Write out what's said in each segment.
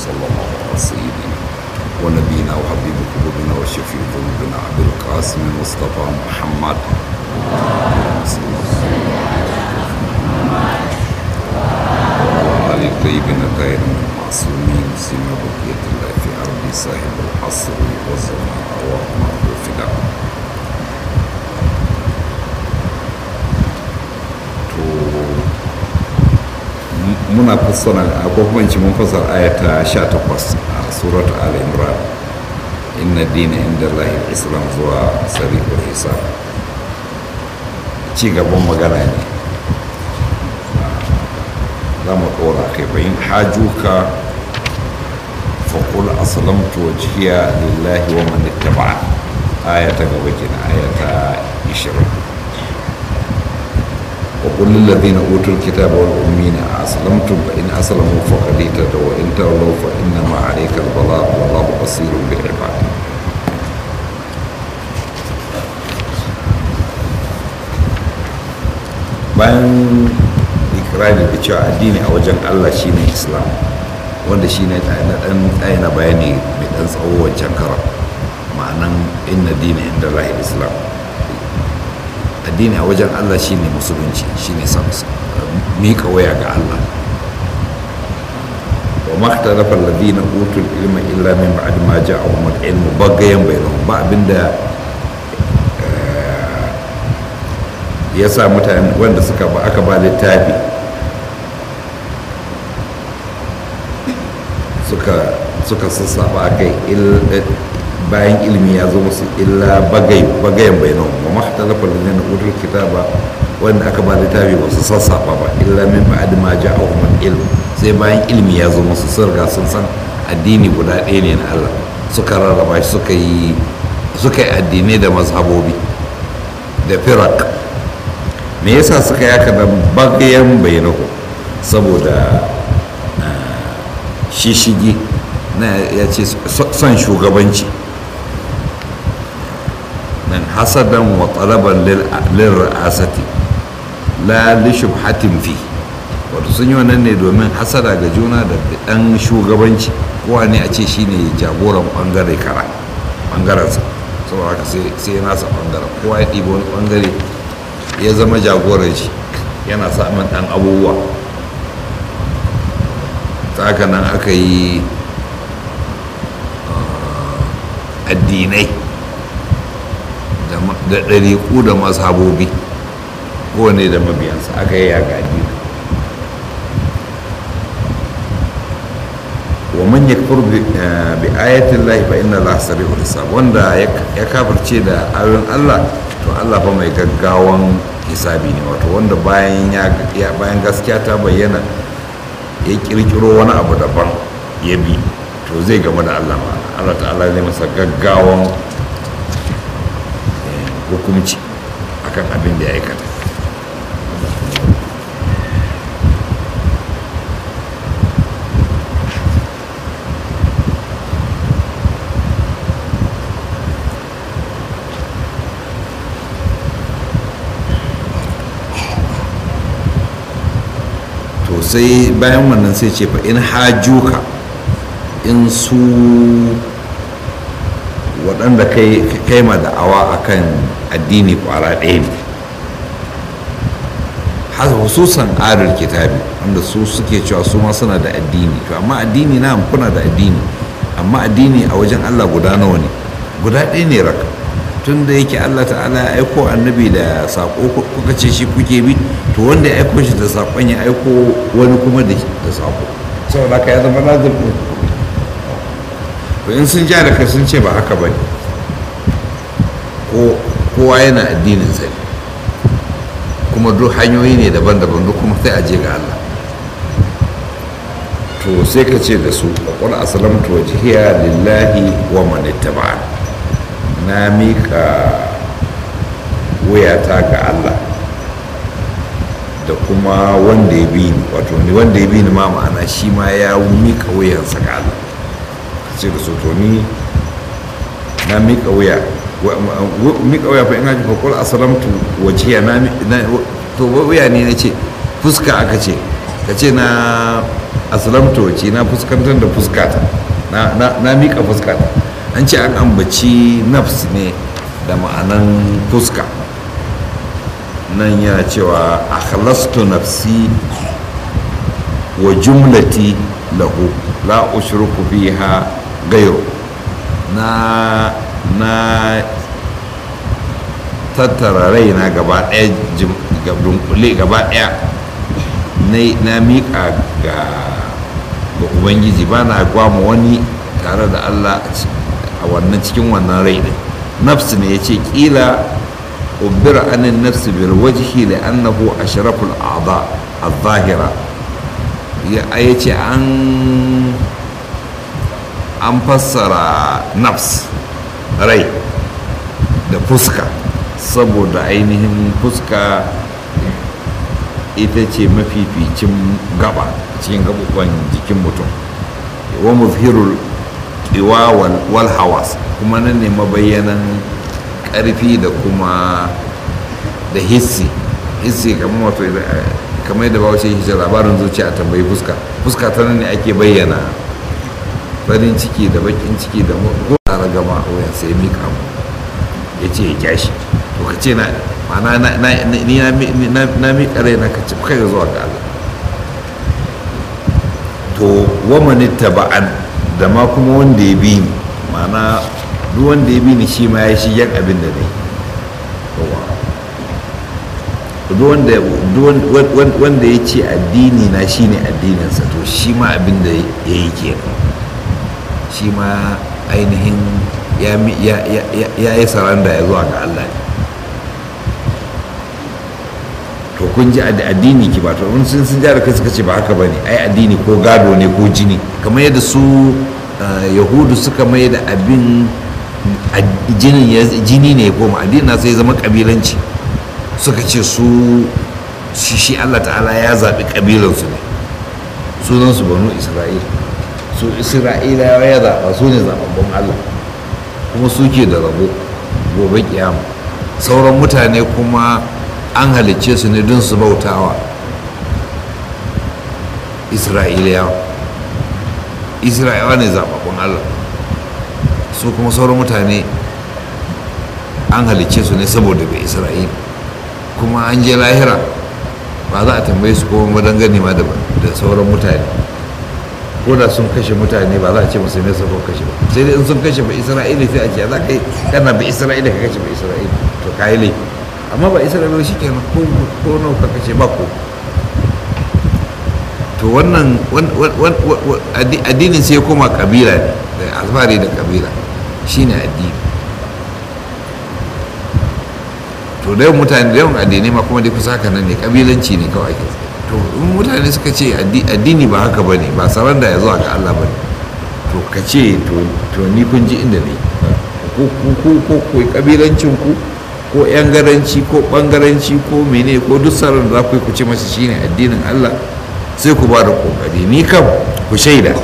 وصلى الله على سيدنا ونبينا وحبيب قلوبنا وشفيع ذنوبنا عبد القاسم المصطفى محمد وعلى آل الطيبين الطاهرين المعصومين سيما بقية الله في أرض صاحب العصر والزمان اللهم وفقنا muna fassara ko kuma in ci mun fassara ayata 18 a surat al-imran inna dina inda lahi islam zuwa sari'ul hisab ci gaban magana ne za mu ɗora kai bayin hajuka faƙul aslamtu wajhiya lillahi wa man ittaba'a aya ta gaba kenan aya ta 20 وقل للذين اوتوا الكتاب والامين اسلمتم فان اسلموا فقد اهتدوا وان تولوا فانما عليك البلاغ والله بصير بالعباد bayan ikirari da cewa addini a wajen allah shine islam wanda shine na dan tsaye na bayani mai dan tsawo wancan karam ma'anan inna dina inda lahir islam addini a wajen Allah shine musulunci shine miƙa waya ga Allah wa makhtalafa alladhina utul ilma illa min ba'di ma ja'ahum al-ilmu bagayan bainahum ba abinda ya sa mutane wanda suka ba aka ba littafi suka suka sassaba akai bayan ilimi ya zo musu illa bagayen bayanan wa mahtalafa da na utul kitaba wanda aka ba littafi ba su sassafa ba illa min ba'd ma ja'ahum ilm sai bayan ilimi ya zo musu sun riga sun san addini guda ɗaya ne na Allah suka rarraba shi suka yi suka yi addinai da mazhabobi da firak me yasa suka yi haka da bagayen bayanahu saboda shishigi na ya ce son shugabanci من حسدا وطلبا للرئاسة لا لشبهة فيه wato sun yi wannan ne domin hasada ga juna da ɗan shugabanci kowa ne a ce shi ne jagoran ɓangare kara ɓangarensa saboda haka sai nasa ɓangaren kowa ya ɗiba wani ɓangare ya zama jagoran shi yana samun ɗan abubuwa ta haka nan aka yi addinai da ɗariƙu da mazhabobi kowane da mabiyansa aka yi yaga addini wa man yakfur bi ayatin lahi fa inna allaha sari'ul hisab wanda ya kafirce da ayoyin Allah to Allah fa mai gaggawan hisabi ne wato wanda bayan ya bayan gaskiya ta bayyana ya kirkiro wani abu daban ya bi to zai game da Allah ma Allah ta'ala zai masa gaggawan hukumci akan abin da ya aikata to sai bayan wannan sai ce fa in hajuka in su waɗanda kai ma da'awa akan addini kwara ɗaya ne hususan adal kitabi wanda su suke cewa su ma suna da addini to amma addini na kuna da addini amma addini a wajen allah guda nawa ne guda ɗaya ne raka tun da yake allah ta'ala ya aiko annabi da saƙo kuka ce shi kuke bi to wanda ya aiko shi da saƙon ya aiko wani kuma da saƙo saboda ka ya zama lazim ɗin to in sun ja da kai sun ce ba haka ba ne kowa yana addinin sai kuma duk hanyoyi ne daban-daban duk kuma sai a je ga Allah to sai ka ce da su qul aslamtu wajhiya lillahi wa man ittaba'a na mika wuyata ga Allah da kuma wanda ya bi ni wato ni wanda ya bi ni ma ma'ana shi ma ya mika wuyansa ga Allah ce da su to ni na miƙa wuya miƙa wuya fa ina ji fa kul aslamtu wajhiya na to wuya ne nace fuska aka ce ka ce na aslamtu wace na fuskantar da fuskata na, na, na miƙa fuskata an ce an ambaci nafs ne da ma'anan fuska nan yana cewa akhlastu nafsi wa jumlati lahu la ushriku fiha gairu na na tattara raina gaba ɗaya dunkule gaba ɗaya na miƙa ga ubangiji ba na gwama wani tare da allah a wannan cikin wannan rai ɗin nafsu ne ya ce ƙila ubira anin nafsu bil wajhi li annahu ashraful a'da al-zahira ya ce an an fassara nafs rai da fuska saboda ainihin fuska ita ce mafificin gaba cikin gabuban jikin mutum wa muzhirul iwa wal hawas kuma nan ne mabayyanan karfi da kuma da hissi hissi kamar wato kamar yadda bawace shi labarin zuciya a tambayi fuska fuska ta nan ne ake bayyana farin ciki da bakin ciki da ko a ragama a wuyan sai mika mu ya ce ya kyashi to ka ce na mana ni na miƙa rai na kaci kai zuwa ga Allah to wamani taba'an da ma kuma wanda ya bi ni mana duk wanda ya bi ni shi ma ya shi yan abin da ne wanda ya ce addini na shine addininsa to shi ma abin da ya yi kenan shi ma ainihin ya yi saranda ya zuwa ga Allah to kun ji addini ki ba to in sun sun jara kai suka ce ba haka bane ai addini ko gado ne ko jini kamar yadda su yahudu suka mai da abin jini ne ko ma addini na sai zama kabilanci suka ce su shi Allah ta'ala ya zaɓi kabilansu ne sunansu banu isra'ila su isra'ila ya zaɓa su ne zaɓaɓɓun allah kuma suke da rabo gobe kiyama sauran mutane kuma an halicce su ne don su bautawa isra'iliyawa isra'ilawa ne zaɓaɓɓun allah su kuma sauran mutane an halicce su ne saboda bai isra'ila kuma an je lahira ba za a tambaye su kuma madangane ma da sauran mutane ko da sun kashe mutane ba za a ce musu me ko kashe ba sai dai in sun kashe ba isra'ila sai a ce za ka yi kana ba isra'ila ka kashe ba isra'ila to ka yi laifi amma ba isra'ila shi kenan ko ko nawa ka kashe ba ko to wannan addinin sai koma kabila ne da alfahari da kabila shine addini to da yawan mutane da yawan addinai ma kuma dai kusa haka nan ne kabilanci ne kawai ake to in mutane suka ce addini ba haka bane ba saran da ya zuwa ga Allah bane to ka ce to ni kun ji inda ne ko ko ko ko kabilancin ku ko yan garanci ko bangaranci ko mene ko duk saran da za ku yi ku ce masa shine addinin Allah sai ku ba da kokari ni kam ku shaida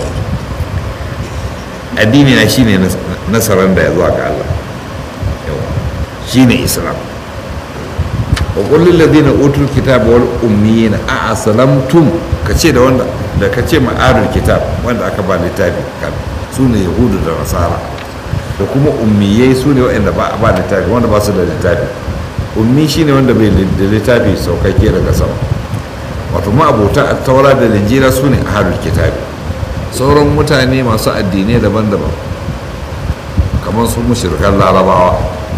addini na shine nasaran da ya zuwa ga Allah shine islam wa kullum ladina utul kitab wal ummiyina a aslamtum kace da wanda da kace ma'arul kitab wanda aka ba littafi kan su ne yahudu da nasara da kuma ummiyai su ne waɗanda ba ba littafi wanda ba su da littafi ummi shine wanda bai da littafi saukakke daga sama wato ma abota a taura da linjira su ne ahlul kitab sauran mutane masu addinai daban-daban kamar su mushrikan larabawa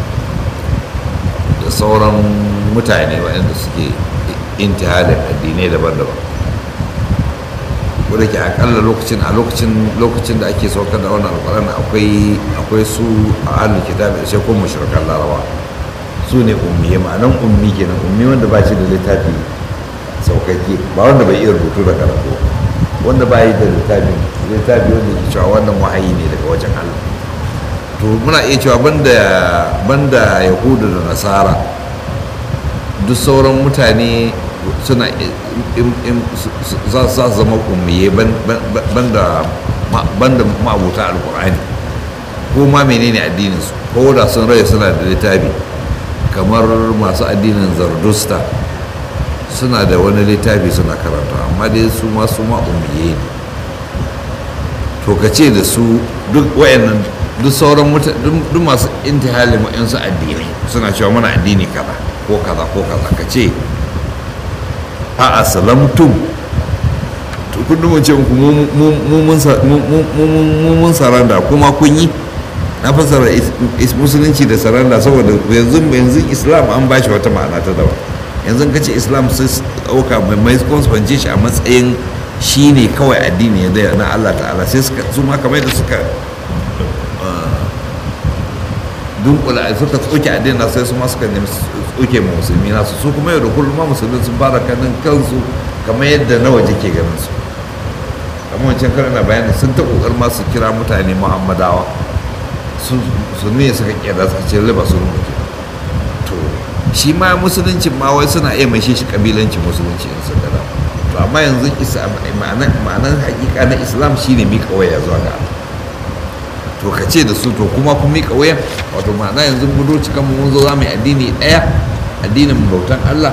da sauran mutane waɗanda suke intihalin addinai daban-daban wadda ke akalla lokacin a lokacin lokacin da ake saukar da wannan alƙwarar akwai akwai su a ahlul kitab sai ko mushrikan larabawa su ne ummi ma'anan ummi kenan ummi wanda ba shi da littafi saukakke ba wanda bai iya rubutu da karatu wanda ba yi da littafi littafi wanda ke cewa wannan wahayi ne daga wajen Allah to muna iya cewa banda banda yahudu da nasara duk sauran mutane suna za su zama ummiye banda banda ma'abuta alkur'ani ko ma menene addininsu ko da sun rai suna da littafi kamar masu addinin zardusta suna da wani littafi suna karanta amma dai su ma su ma umiye ne to ka ce da su duk wayannan duk sauran mutane duk masu intihalin wa'yansu addinai suna cewa mana addini kaza ko kaza ko kaza ka ce a asalamtum to kundin mun ce muku mu mun saranda kuma kun yi na fasara musulunci da saranda saboda yanzu yanzu islam an bashi wata ma'ana ta daban yanzu ka ce islam sai ɗauka mai mai fance shi a matsayin shi ne kawai addini ya na allah ta'ala sai su ma kamar da suka dunkula suka tsoke addini na sai su ma suka nemi tsoke ma musulmi nasu su kuma yau da kullum ma musulmi sun fara kanin kansu kamar yadda na waje ke ganin su kamar wancan karin na bayani sun ta kokar ma su kira mutane muhammadawa su ne suka kira suka ce liba su rubuke to shi ma musuluncin ma wai suna iya mai shi kabilancin musulunci in sun gada to amma yanzu ma'anar hakika na islam shine mika waya zuwa ga Allah to ka ce da su to kuma kun mika wayan wato ma'ana yanzu mu doci kan mun zo za mu yi addini ɗaya addinin bautan Allah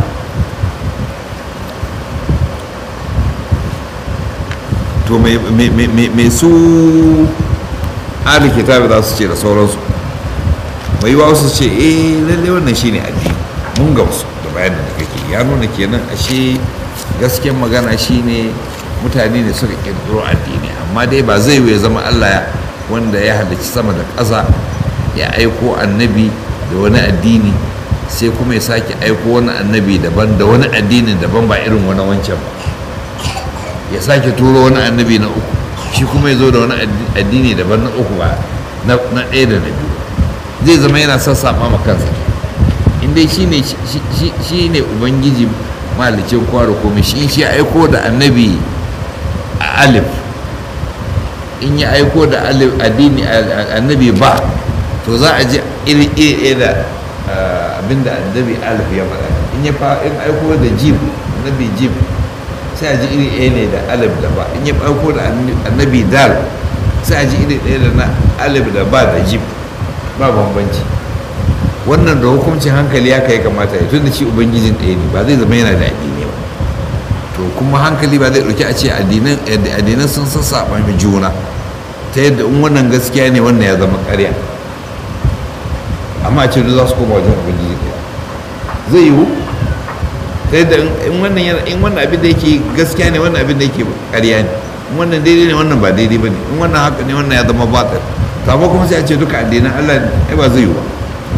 to mai su ahli kitabi za su ce da sauransu mai yiwa su ce eh lalle wannan shine addini mun gamsu da bayanin da kake ya nuna kenan ashe gaskiyar magana shine mutane ne suka kirkiro addini amma dai ba zai ya zama Allah ya wanda ya halarci sama da ƙasa ya aiko annabi da wani addini sai kuma ya sake aiko wani annabi daban da wani addinin daban ba irin wani wancan ba ya sake turo wani annabi na uku shi kuma ya zo da wani addini daban na uku ba na ɗaya da na biyu zai zama yana sassafa ma kansa in dai shi ne ubangiji malicin kwaro komai shi shi aiko da annabi a alif in ya aiko da addini annabi ba to za a ji iri iri da abinda annabi alif ya faɗa in ya in aiko da jim annabi jim sai a ji iri ɗaya ne da alif da ba in ya aiko da annabi dal sai a ji iri ɗaya da na alif da ba da jim ba bambanci wannan da hukuncin hankali ya kai kamata ya tun da shi ubangijin ɗaya ne ba zai zama yana da addini ba to kuma hankali ba zai ɗauki a ce addinan sun sassaɓa mai juna ta yadda in wannan gaskiya ne wannan ya zama ƙarya amma a ce za su koma wajen ubangiji ɗaya zai yiwu ta yadda in wannan in wannan abin da yake gaskiya ne wannan abin da yake ƙarya ne in wannan daidai ne wannan ba daidai ba ne in wannan haka ne wannan ya zama batil amma kuma sai a ce duka addinan Allah ne ba zai yiwu ba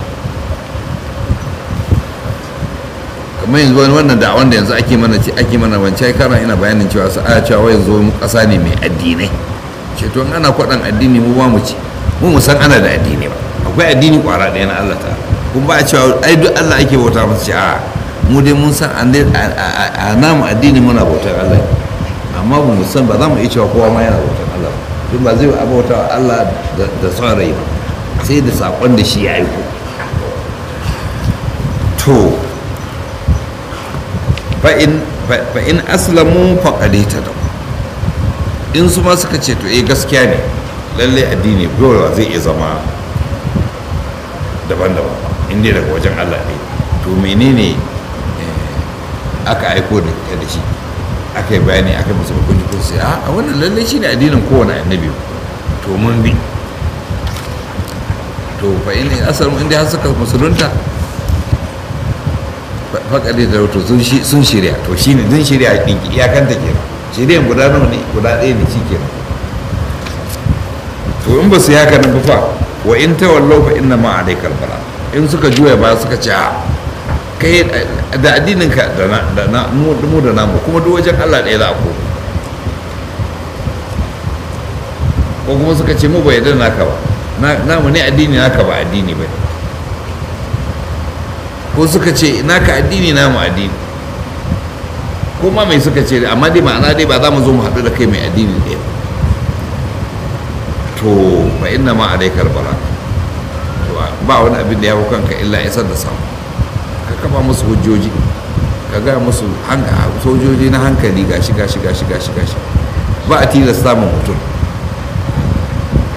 kamar yanzu wani wannan da wanda yanzu ake mana ce ake mana wancan kana ina bayanin cewa su aya cewa yanzu mu kasa ne mai addinai ce to ana kwaɗan addini mu ba mu ci mu mu san ana da addini ba akwai addini kwara ɗaya na Allah ta kun ba a cewa ai duk Allah ake bauta masa ce a mu dai mun san a namu addini muna bautar Allah amma ba mu san ba za mu iya cewa kowa ma yana bautar Allah ba duk ba zai a bauta wa Allah da son rai ba sai da saƙon da shi ya aiko to fa'in aslamu faƙaɗe ta da in su ma suka ce to eh gaskiya ne lallai addini gowa zai iya zama daban-daban inda daga wajen allah ne to menene aka aiko da shi aka yi bayani aka musu hukunci ko sai a wannan lallai shi ne addinin kowane annabi to mun bi to fa'in asalin inda har suka musulunta faƙaɗe da wato sun shirya to shi ne sun shirya ɗinki iyakanta ke shiryan guda nawa ne guda ɗaya ne shi ke to in ba su yaka nan fa wa in ta wallau fa inna ma alaikal bala in suka juya ba suka ce a kai da addininka da na mu da namu kuma duk wajen Allah ɗaya za a koma ko kuma suka ce mu bai yarda naka ba namu ne addini naka ba addini ba ko suka ce naka addini namu addini ko ma mai suka ce amma dai ma'ana dai ba za mu zo mu haɗu da kai mai addini ɗaya to fa inna ma alaikar bala to ba wani abin da ya hau kanka illa isar da samu ka kafa musu hujjoji ka ga musu sojoji na hankali gashi gashi gashi gashi gashi ba a tilasta mu mutum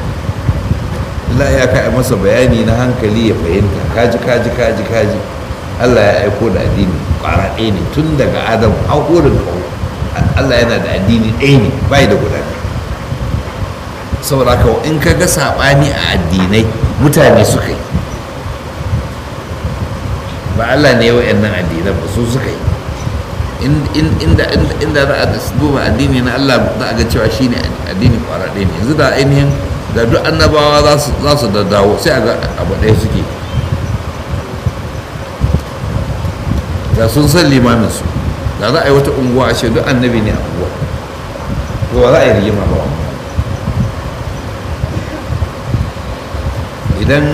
illa ya kai masa bayani na hankali ya fahimta kaji kaji kaji kaji Allah ya aiko da addini ƙwara ɗaya ne tun daga adam har da kawo Allah yana da addini ɗaya ne bai da guda saboda haka in ka ga saɓani a addinai mutane suka yi ba Allah ne wa'annan addinan ba su suka yi inda za a duba addini na Allah za a ga cewa shi ne addini ƙwara ɗaya ne yanzu da ainihin da duk annabawa za su daddawo sai a ga abu ɗaya suke da sun san limaminsu da za a yi wata unguwa a ce duk annabi ne a unguwa to ba za a yi rigima ba idan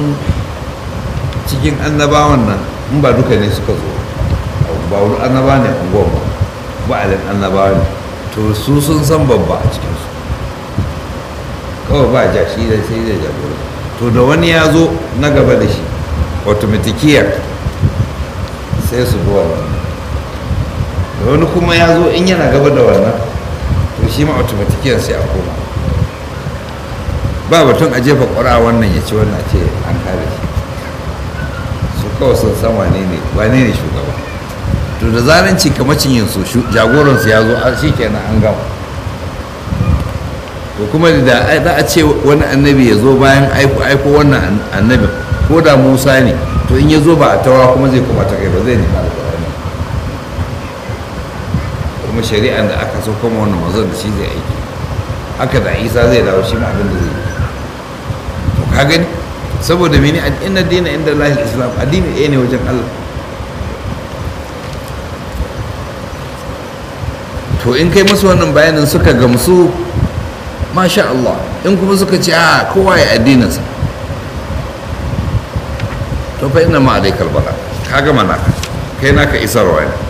cikin annabawan nan in ba duka ne suka zo ba wani annaba ne unguwa ba ba alin annabawa ne to su sun san babba a cikinsu kawai ba ja shi da sai da jagora to da wani ya zo na gaba da shi automatikiyar sai su bi wannan da wani kuma ya zo in yana gaba da wannan to shi ma automatikiyar sai a koma ba batun a jefa ƙwara wannan ya ci wannan ce an kare shi su kawai sun san wane ne wane ne shugaba to da zaran ci kamacin yin su jagoransu ya zo shi kenan an gama to kuma da za a ce wani annabi ya zo bayan aiko wannan annabin ko da musa ne to in ya zo ba a tawa kuma zai kuma ta kai ba zai nema alƙur'ani kuma shari'an da aka so kuma wannan mazan da shi zai aiki haka da isa zai dawo shi ma abin da zai yi to ka gani saboda mene inna dina inda lahil islam addini ɗaya ne wajen allah to in kai masu wannan bayanin suka gamsu masha Allah in kuma suka ce a kowa ya addininsa to fa ina ma alaikal bala ka gama naka kai naka isarwa ne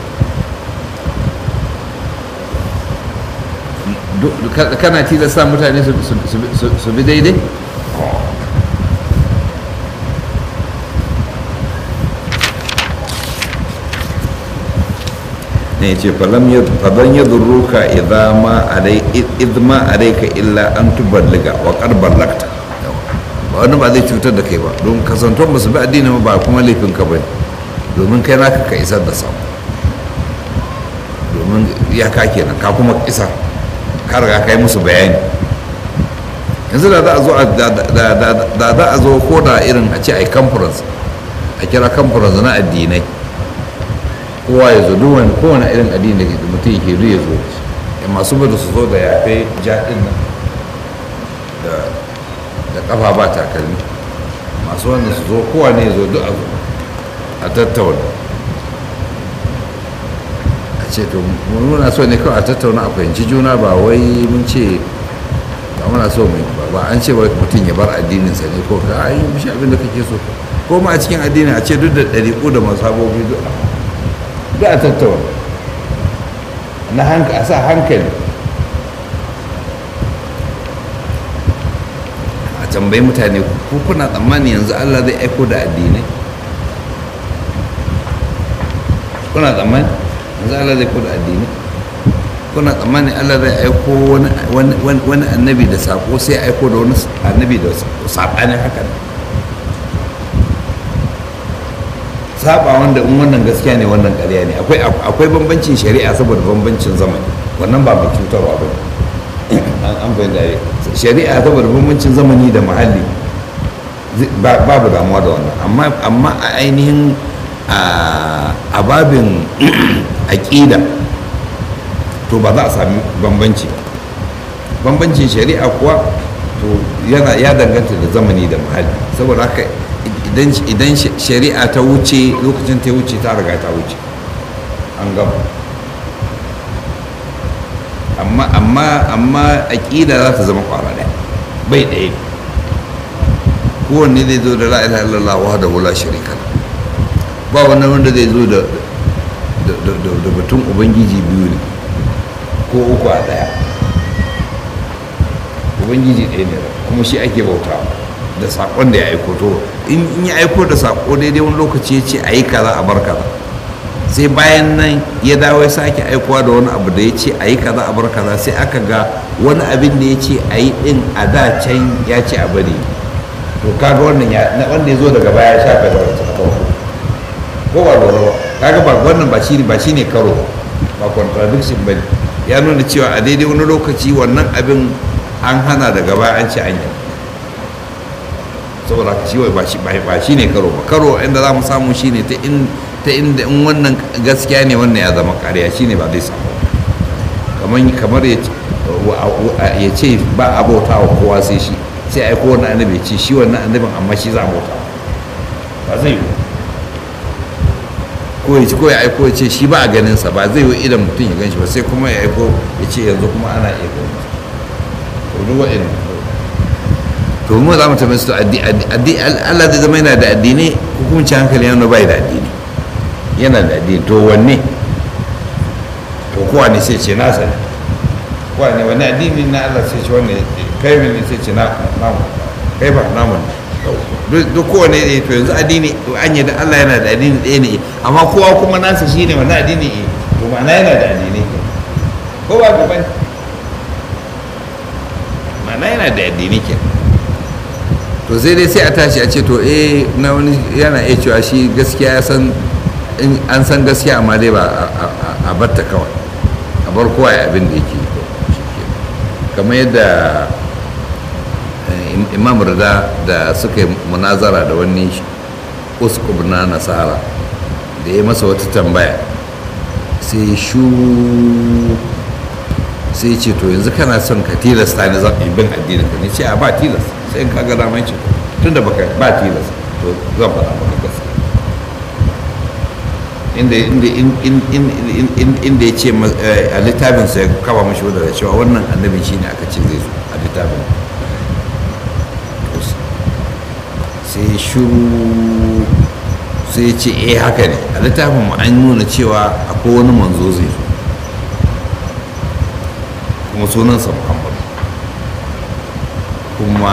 kana tilasta mutane su bi daidai ne ce fadan ya durruka idma alaika illa an tuballiga wa karbar lakta ba wani ba zai cutar da kai ba don kasantuwan ba su bi addini ba kuma laifin ka bane domin kai naka ka isar da samu domin ya ka kenan ka kuma isar ka riga ka yi musu bayani yanzu da za a zo da za a zo ko da irin a ce a yi conference a kira conference na addinai kowa ya zo duwan kowane irin addini da mutum yake duk ya zo ya masu bada su zo da yafe jaɗin nan da ƙafa ba takalmi masu wanda su zo kowa ne ya zo duk a tattauna a ce to muna so ne kawai a tattauna a fahimci juna ba wai mun ce ba muna so mai ba an ce wai mutum ya bar addininsa ne ko ka ayi mishi abin da kake so ko ma a cikin addini a ce duk da ɗariƙu da masabobi duk da a tattauna na a sa hankali a tambayi mutane ko kuna tsammani yanzu allah zai aiko da addinai kuna tsammani yanzu allah zai aiko da addinai kuna tsammani allah zai aiko wani annabi da sako sai aiko da wani annabi da saɓanin hakan saba wanda in wannan gaskiya ne wannan ƙarya ne akwai akwai bambancin shari'a saboda bambancin zamani wannan ba mai cutarwa ba an fahimta shari'a saboda bambancin zamani da muhalli babu damuwa da wannan amma amma a ainihin a babin aƙida to ba za a sami bambanci bambancin shari'a kuwa to yana ya danganta da zamani da muhalli saboda haka idan shari'a ta wuce lokacin ta wuce ta riga ta wuce an gama amma amma amma aƙida za ta zama kwara ɗaya bai ɗaya kowanne zai zo da la ilaha illallah wahdahu la sharika ba wannan wanda zai zo da da batun ubangiji biyu ne ko uku a ɗaya ubangiji ɗaya ne kuma shi ake bautawa da saƙon da ya aiko to in ya aiko da saƙo daidai wani lokaci ya ce a yi kaza a bar kaza sai bayan nan ya dawo ya sake aikowa da wani abu da ya ce a yi kaza a bar kaza sai aka ga wani abin da ya ce a yi ɗin a da can ya ce a bari to kaga wannan ya na wanda ya zo daga baya ya shafe da wata farko ko ba lura ba kaga ba wannan ba shine ba shine karo ba contradiction bane ya nuna cewa a daidai wani lokaci wannan abin an hana daga baya an ci an yi saboda shi ba shi ba shine karo ba karo inda za mu samu shine ta in ta inda in wannan gaskiya ne wannan ya zama ƙarya shine ba zai samu kamar kamar ya ce ba a bauta wa kowa sai shi sai aiko wani annabi ya ce shi wannan annabin amma shi za a bauta ba zai yi ko ya ci ko ya aiko ya ce shi ba a ganinsa ba zai yi idan mutum ya gan shi ba sai kuma ya aiko ya ce yanzu kuma ana iya ganin to duk wa'in to mu za mu tafi su Allah zai zama yana da addini hukunci hankali yana bai da addini yana da addini to wanne to kowa ne sai ce nasa ne kowa ne wani addini na Allah sai ce wanne kai ne sai ce na namu kai ba namu ne duk kowane ne to yanzu addini an yi da Allah yana da addini ɗaya ne amma kowa kuma nasa shi ne wani addini ne to ma'ana yana da addini ko ba ka bane ma'ana yana da addini ke to sai dai sai a tashi a ce to eh na wani yana iya cewa shi gaskiya ya san an san gaskiya amma dai ba a batta kawai a bar kowa ya abin da yake kamar yadda imam rida da suka yi munazara da wani uskub na nasara da ya masa wata tambaya sai shu sai ce to yanzu kana son ka tilasta ni zan bin addinin ka ne ce a ba tilas sai in kaga damar ce tun da baka ba tilas to zan faɗa maka gaskiya inda inda ya ce a littafinsa ya kama mashi wadda da cewa wannan annabin shine aka ce zai zo a littafin sai shuru sai ce eh haka ne a littafin mu an nuna cewa akwai wani manzo zai zo kuma sunansa muhammadu kuma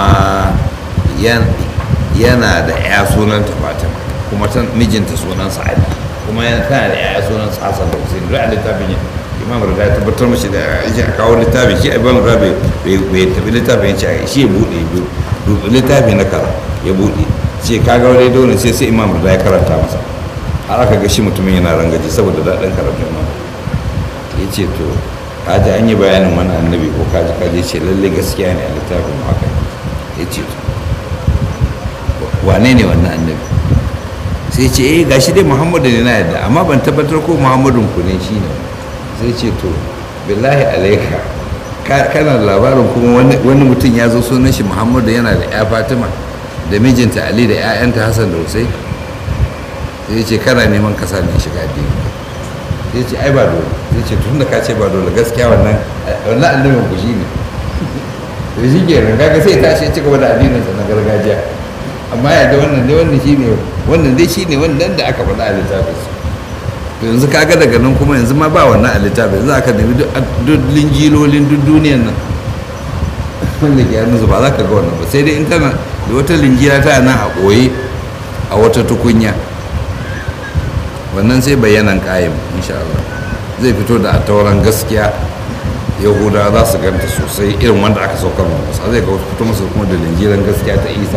yana da ya sunanta fatima kuma mijinta sunansa ali kuma yana tana da ya sunansa hassan da hussein duk a littafin ya imam rida ya tabbatar mashi da ya kawo littafin shi imam rida bai tafi littafin ya ce shi ya buɗe littafi na kara ya buɗe ce kaga wani dole sai sai imam da ya karanta masa har aka ga shi mutumin yana rangaji saboda daɗin karatun imam ya ce to kaji an yi bayanin wani annabi ko kaji kaji ce lalle gaskiya ne a littafin haka ya ce to wane ne wannan annabi sai ce eh gashi dai muhammadu ne na yadda amma ban tabbatar ko muhammadun ku ne shi ne sai ce to billahi alaika kana labarin kuma wani mutum ya zo sunan shi muhammadu yana da ya fatima da mijinta ali da 'ya'yanta hassan da hussein sai ce kana neman kasa ne shiga addini sai ce ai ba dole sai ce tun da ka ce ba dole gaskiya wannan wannan annabin ku shine to shi ke nan kaga sai tashi ci gaba da addinin sa na gargajiya amma ya da wannan dai wannan shine wannan dai shine wannan da aka faɗa a littafin su to yanzu kaga daga nan kuma yanzu ma ba wannan a littafin yanzu aka nemi duk linjilolin duk duniyan nan wanda ke yanzu ba za ka ga wannan ba sai dai in tana da wata linjira ta nan a ɓoye a wata tukunya wannan sai bayanan ƙayin insha Allah zai fito da tauran gaskiya yahuda za su ganta sosai irin wanda aka saukar wa musa zai fito musu kuma da linjiran gaskiya ta isa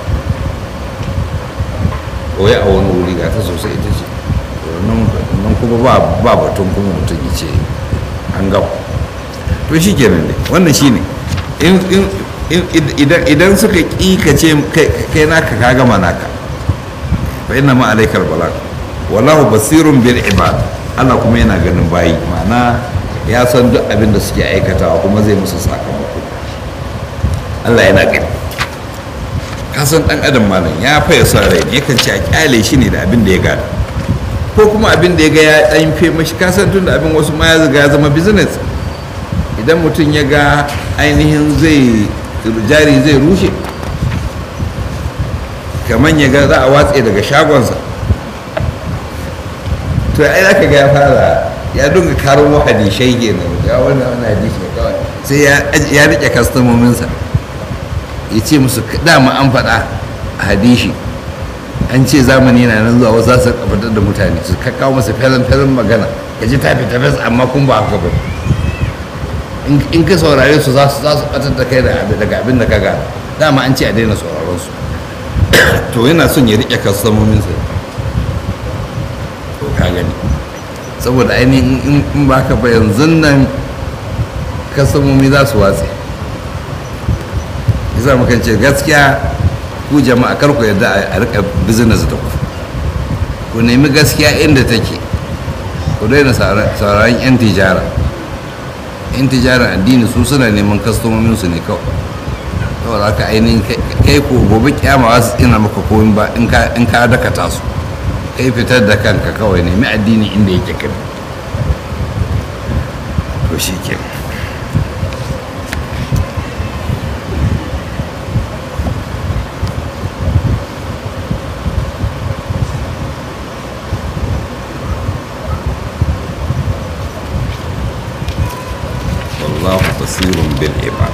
ɓoye a wani wuri ga ta sosai ita ce nan kuma ba batun kuma mutum ya ce an gaba to shi kenan ne wannan shi ne idan suka ƙi ka ce kai naka ka gama naka fa inna ma alaikal balagh wallahu basirun bil ibad Allah kuma yana ganin bayi ma'ana ya san duk abin da suke aikatawa kuma zai musu sakamako Allah yana gani ka san dan adam malam ya faya son rai ne yakan ce a kyale shi ne da abin da ya gada ko kuma abin da ya ga ya dan fe mashi ka san tun da abin wasu ma ya ya zama business idan mutum ya ga ainihin zai jari zai rushe kamar ya ga za a watse daga shagonsa to ai za ka ga ya fara ya dunga karo hadishai kenan ga wannan wannan hadishi kawai sai ya rike kastomominsa ya ce musu dama an faɗa a hadishi an ce zamani na nan zuwa wasu za su fitar da mutane su kakkawo masa felin felin magana ya ji tafi tafes amma kun ba haka ba in ka saurare su za su ɓatar da kai daga abin da ka ga dama an ce a daina sauraron su to yana son ya rike kastomominsa gani saboda ainihin in ba ka ba yanzu nan kasamomi za su watse isa mukan ce gaskiya ku jama'a kar ku yadda a rika business da ku ku nemi gaskiya inda take ku daina sauraron 'yan tijara 'yan tijara addini su suna neman kastomominsu ne kawai saboda haka ainihin kai ko gobe kyama wasu ina maka komi ba in ka dakata su kai fitar da kanka kawai nemi addini inda yake kai to shi ke والله بصير بالعباد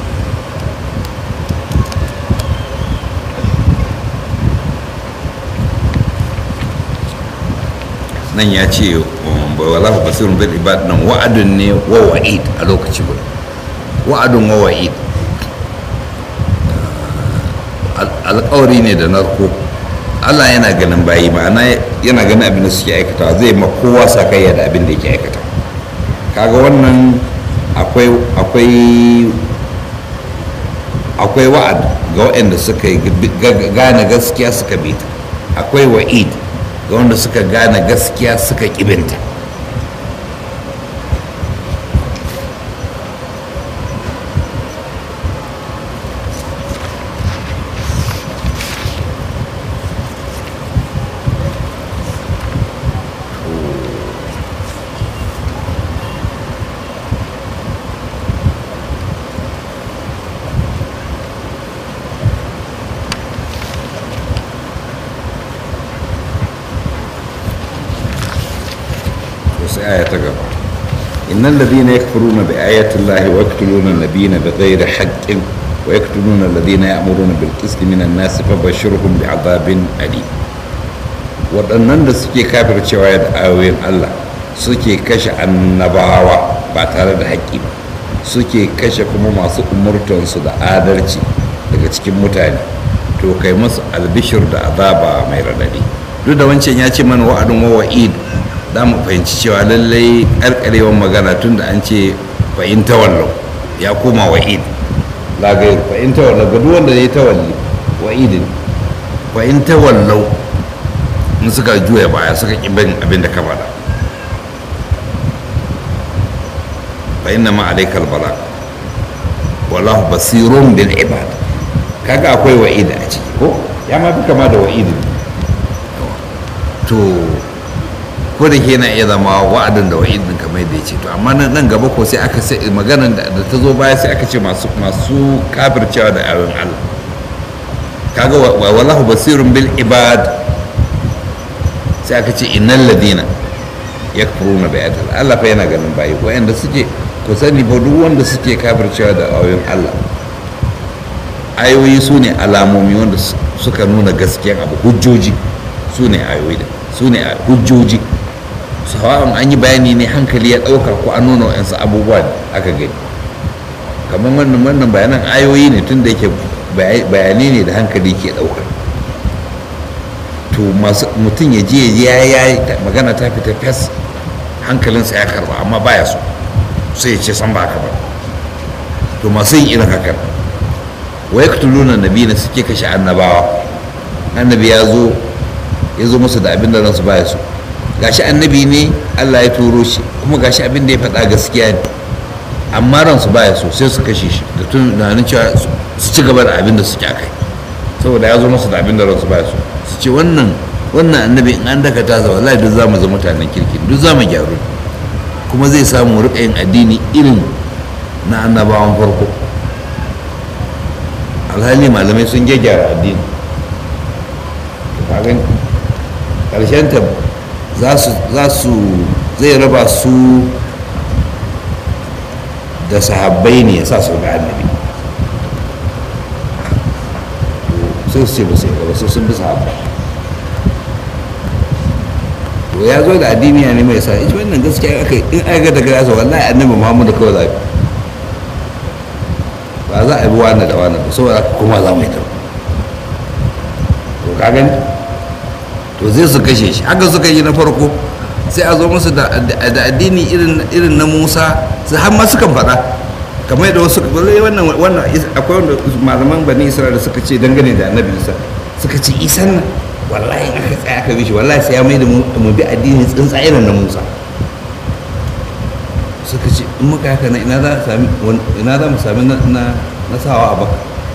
nan ya ce wallahu basirun bil ibad nan wa'adun ne wa wa'id a lokaci guda wa'adun wa wa'id alƙawari ne da narko Allah yana ganin bayi ma'ana yana ganin abin da suke aikata zai ma kowa sakayya da abin da yake aikata kaga wannan akwai akwai akwai wa'ad ga waɗanda suka gane gaskiya suka bi ta akwai wa'id ga wanda suka gane gaskiya suka kibinta sai aya ta gaba innal ladina yakfuruna bi ayati llahi wa yaqtuluna an-nabiyina bighayri haqqin wa yaqtuluna alladhina ya'muruna bil qisti minan nas fabashshirhum bi'adabin alim waɗannan da suke kafircewa da ayoyin Allah suke kashe annabawa ba tare da haƙƙi ba suke kashe kuma masu umurtansu da adalci daga cikin mutane to kai masu albishir da azaba mai radadi duk da wancan ya ce mana wa'adun wa wa'id za mu fahimci cewa lallai karkarewan magana tun da an ce fahimta wallo ya koma wa'id lagayar fahimta wallo ga duk wanda ya yi tawalli wa'idin fahimta wallo in suka juya baya suka ƙi bin abin da ka faɗa fa inna ma alaikal bala wallahu basirun bil ibad kaga akwai wa'id a ciki ko ya ma fi kama da wa'idin to ko da ke na iya zama wa'adin da wa'idin kamar yadda ya ce to amma nan gaba ko sai aka sai maganar da ta zo baya sai aka ce masu masu kafircewa da ayoyin Allah kaga wallahu basirun bil ibad sai aka ce innal ladina yakfuruna bi ayatil Allah fa yana ganin bayi wayanda suke ku sani fa duk wanda suke kafircewa da ayoyin Allah ayoyi su ne alamomi wanda suka nuna gaskiyan abu hujjoji su ne ayoyi da su ne hujjoji sawa'un an yi bayani ne hankali ya ɗauka ko an nuna wa'yansu abubuwa da aka gani kamar wannan wannan bayanan ayoyi ne tun da yake bayani ne da hankali ke ɗauka to mutum ya je ya ya magana ta fita fes hankalinsa ya karba amma baya so sai ya ce san ba haka ba to masu yin irin hakan wa yaktuluna nabiyina suke kashe annabawa annabi ya zo ya zo musu da abin da ransu baya so gashi annabi ne Allah ya turo shi kuma gashi abin da ya faɗa gaskiya ne amma ransu baya so sai su kashe shi da tunanin cewa su ci gaba da abin da suke akai saboda ya zo musu da abin da ransu baya so su ce wannan wannan annabi in an dakata sa wallahi duk zamu zama mutanen kirki duk zamu gyaru kuma zai samu rika yin addini irin na annabawan farko alhali malamai sun gyara addini kagan ta za su zai raba su da sahabbai ne ya sa su ga annabi sai su ce ba sai gaba sun bi sahabbai to ya zo da addini ne mai sa ita wannan gaskiya aka in aka ga daga yasa wallahi annabi muhammadu kawai zafi ba za a bi wani da wani ba saboda kuma za mu yi ta to ka gani to zai su kashe shi haka suka yi na farko sai a zo musu da addini irin na musa su har ma sukan faɗa kamar yadda wasu wannan wannan akwai wanda malaman bani isra'ila suka ce dangane da annabi isa suka ce isan nan wallahi aka tsaya aka bi shi wallahi sai ya mai da mu bi addini tsuntsa irin na musa suka ce in muka haka na ina za mu sami na sawa a baka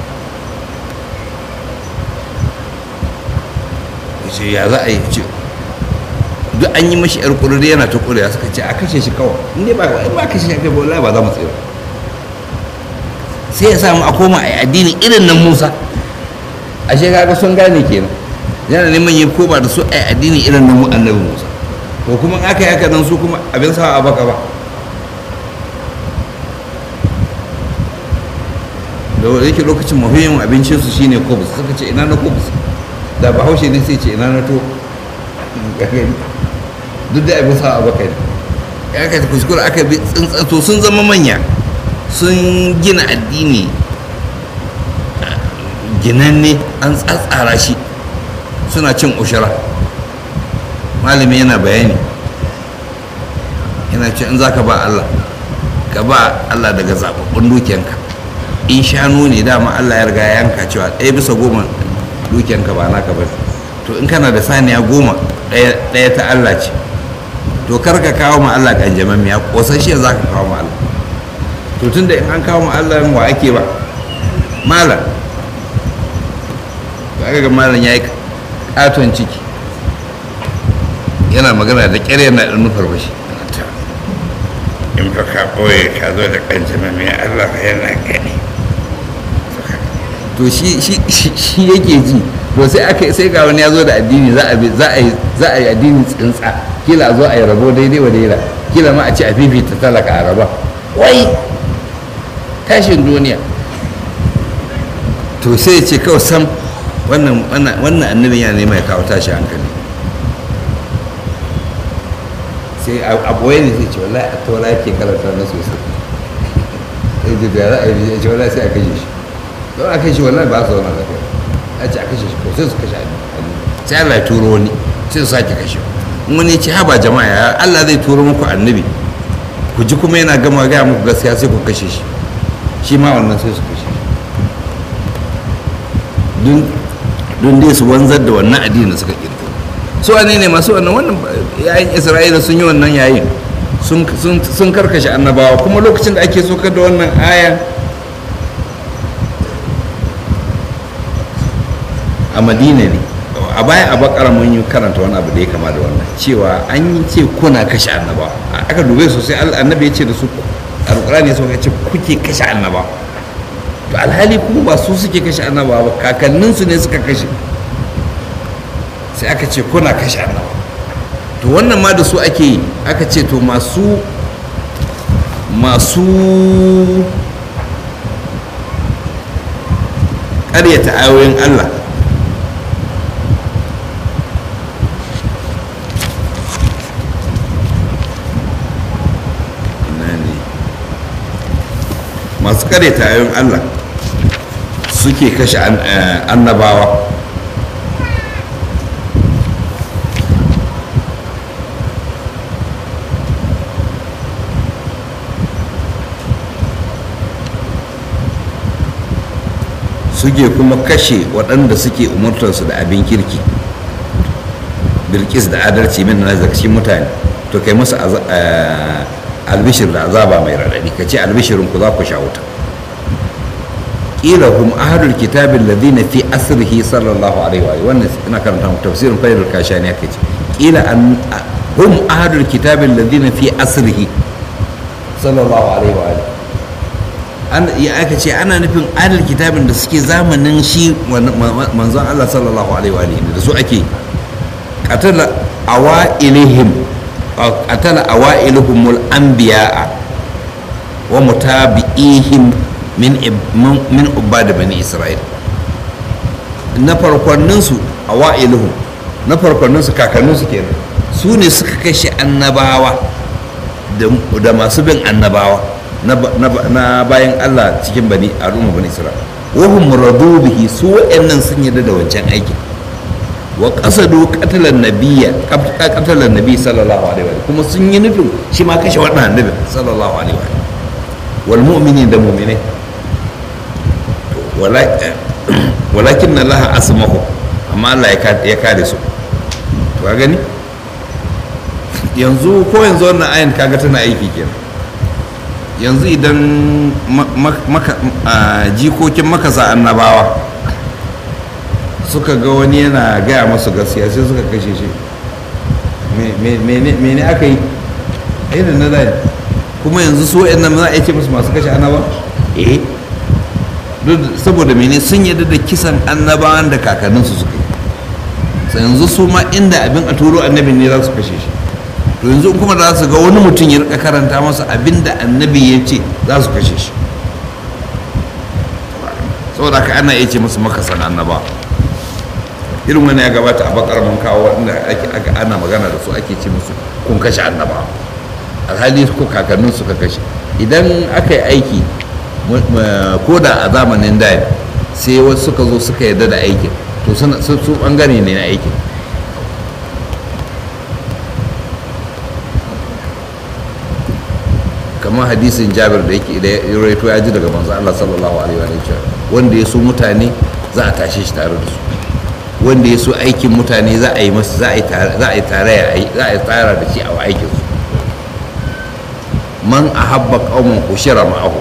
ce ya za a yi ce duk an yi mashi yar kururi yana ta kuriya suka ce a kashe shi kawai in dai ba in ba kashe shi kai wallahi ba za mu tsira sai ya samu a koma a addini irin nan Musa ashe kaga sun gane kenan yana neman yin koma da su a addini irin nan annabi Musa to kuma aka yi haka nan su kuma abin sa a baka ba da yake lokacin mahiyin abincinsu shine kobus suka ce ina na kobus da bahaushe ne sai ce ina na to duk da abin sa abokai ne ya ka kuskure aka bi tsintsato sun zama manya sun gina addini ginanne an tsatsara shi suna cin ushara malami yana bayani yana ce in za ka ba allah ka ba allah daga zaɓaɓɓun dukiyanka in shanu ne dama allah ya riga yanka cewa ɗaya bisa goma dukiyanka ba naka ba to in kana da saniya goma ɗaya ta Allah ce to kar ka kawo ma Allah kanjaman miya ƙosashe za ka kawo ma Allah to tun da in an kawo ma Allah wa ake ba malam to aka ga malam ya yi ƙaton ciki yana magana da ƙyar yana ɗan nufar bashi in fa ka ɓoye ka zo da kanjaman miya Allah yana gani to shi yake ji to sai aka sai ga wani ya zo da addini za a za a za a yi addini tsintsa kila zo a yi rabo daidai wa daida kila ma a ci a fifita talaka a raba wai tashin duniya to sai ce kawai sam wannan wannan annabin yana nema ya kawo tashi hankali sai abuwai ne sai ce wallahi a tora yake karanta na sosai sai ji da za a yi ce wallahi sai a kashe shi don a kashe wallahi ba su zauna lafiya a ce a kashe shi ko sai su kashe annabi sai Allah ya turo wani sai su sake kashe wani ce haba jama'a ya Allah zai turo muku annabi ku ji kuma yana gama gaya muku gaskiya sai ku kashe shi shi ma wannan sai su kashe shi don dai su wanzar da wannan addini da suka kirkiro su wane ne masu wannan wannan yayin isra'ila sun yi wannan yayin sun karkashe annabawa kuma lokacin da ake sokar da wannan aya a madina ne a baya a bakara mun yi karanta wani abu da ya kama da wannan cewa an yi ce kuna kashe annabawa aka dube sosai annabi ya ce da su alƙur'ani ya sauka ce kuke kashe annabawa to alhali kuma ba su suke kashe annabawa ba kakanninsu ne suka kashe sai aka ce kuna kashe annabawa to wannan ma da su ake yi aka ce to masu masu ƙaryata ayoyin allah masu ƙaryata ayoyin allah suke kashe annabawa suke kuma kashe waɗanda suke umurtarsu da abin kirki bilkis da adalci min na zakashin mutane to kai musu albishir da azaba mai raɗaɗi ka ce albishirin ku za ku sha wuta ƙila hum ahadul kitabin ladina fi asrihi sallallahu alaihi wa wannan ina karanta mu tafsirin fayyadul kashani aka ce ƙila hum ahadul kitabin ladina fi asrihi sallallahu alaihi wa an ya aka ce ana nufin adal kitabin da suke zamanin shi manzon Allah sallallahu alaihi wa da su ake qatala awailihim qatala awailuhumul anbiya'a wa mutabi'ihim min min ubad bani isra'il na farkonnin su awailuhum na farkonnin su kakannin su kenan su ne suka kashe annabawa da masu bin annabawa na bayan Allah cikin bani al'umma bani Isra'il wahum radu bihi su wa'annan sun yarda da wancan aikin wa qasadu qatlan nabiyya qatlan nabi sallallahu alaihi wa kuma sun yi nufin shi ma kashe wannan annabi sallallahu alaihi wa wal mu'minin da mu'minai walakin Allah asmahu amma Allah ya kare su to ka gani yanzu ko yanzu wannan ayin kaga tana aiki kenan yanzu idan jikokin makasa annabawa suka ga wani yana gaya masu gaskiya sai suka kashe shi mene aka yi irin na zai kuma yanzu su wa'in nan za a ce musu masu kashe annaba eh saboda mene sun yadda da kisan annabawan da kakanninsu suka yi yanzu su ma inda abin a turo annabin ne za su kashe shi to yanzu kuma za su ga wani mutum ya rika karanta masa abin da annabi ya ce za su kashe shi saboda haka ana iya ce musu makasan annaba irin wani ya gabata a bakar mun kawo wanda ake ana magana da su ake ce musu kun kashe annaba alhali ko kakannin suka kashe idan aka yi aiki ko da a zamanin da sai wasu suka zo suka yarda da aikin to su bangare ne na aikin kamar hadisin jabir da yake da ya raito ya ji daga manzo Allah sallallahu alaihi wa sallam wanda ya so mutane za a tashe shi tare da su wanda ya so aikin mutane za a yi masa za a yi tare za a yi tare za a yi tsara da shi a aikin su man ahabba qauman ushira ma'ahu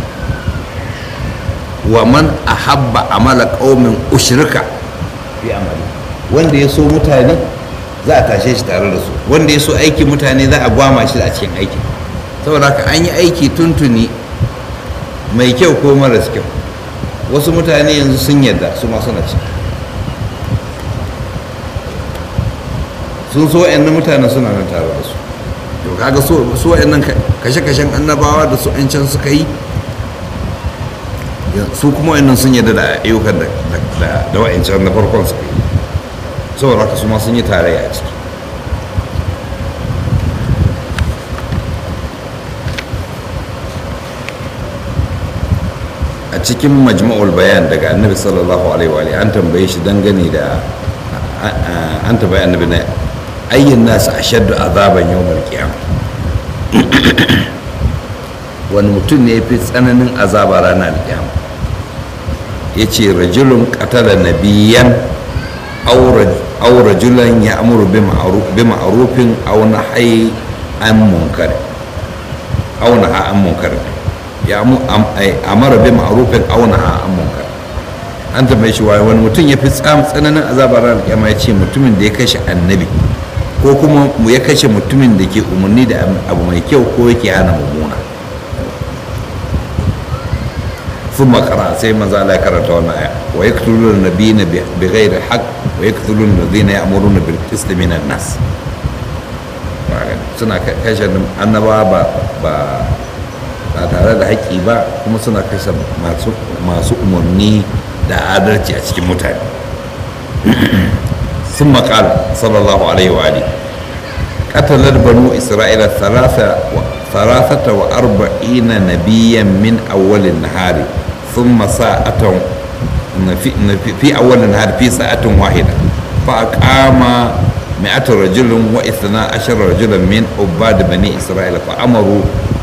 wa man ahabba amala qaumin ushrika fi amali wanda ya so mutane za a tashe shi tare da su wanda ya so aikin mutane za a gwama shi a cikin aikin saboda haka an yi aiki tuntuni mai kyau ko maras kyau wasu mutane yanzu sun yadda su ma suna ci sun so wa'yan mutane suna nan tare da su to kaga su wa'yan kashe-kashen annabawa da su can suka yi su kuma wa'yan sun yadda da ayyukan da wa'yancan na farkon suka yi saboda haka su ma sun yi tarayya a ciki a cikin majma'ul bayan daga annabi sallallahu alaihi wa an tambaye shi dangane da an tambaye annabi na ayyin nasu ashaddu azaban yawmal qiyamah wani mutum ne fi tsananin azaba ranar alƙiyama ya ce rajulun qatala nabiyan aw rajulan ya amuru bi ma'rufin aw nahyi an munkar aw naha an munkar ya amara bi ma'rufin aw naha an munkar an tambaye shi wani mutum ya fi tsananin azabar ranar alƙiyama ya ce mutumin da ya kashe annabi ko kuma ya kashe mutumin da ke umarni da abu mai kyau ko yake hana mummuna ثم قرأ سيما زال كرت وانا ويقتلون النبيين بغير حق ويقتلون الذين يأمرون بالقسط من الناس suna kashe annaba ba ba tare da haƙƙi ba kuma suna kashe masu umarni da adalci a cikin mutane sun maƙal sallallahu alaihi wa alihi قتلت بنو إسرائيل ثلاثة ثلاثة وأربعين نبيا من أول النهار ثم ساعة في, في أول النهار في ساعة واحدة فأقام مئة رجل واثنا عشر رجلا من عباد بني إسرائيل فأمروا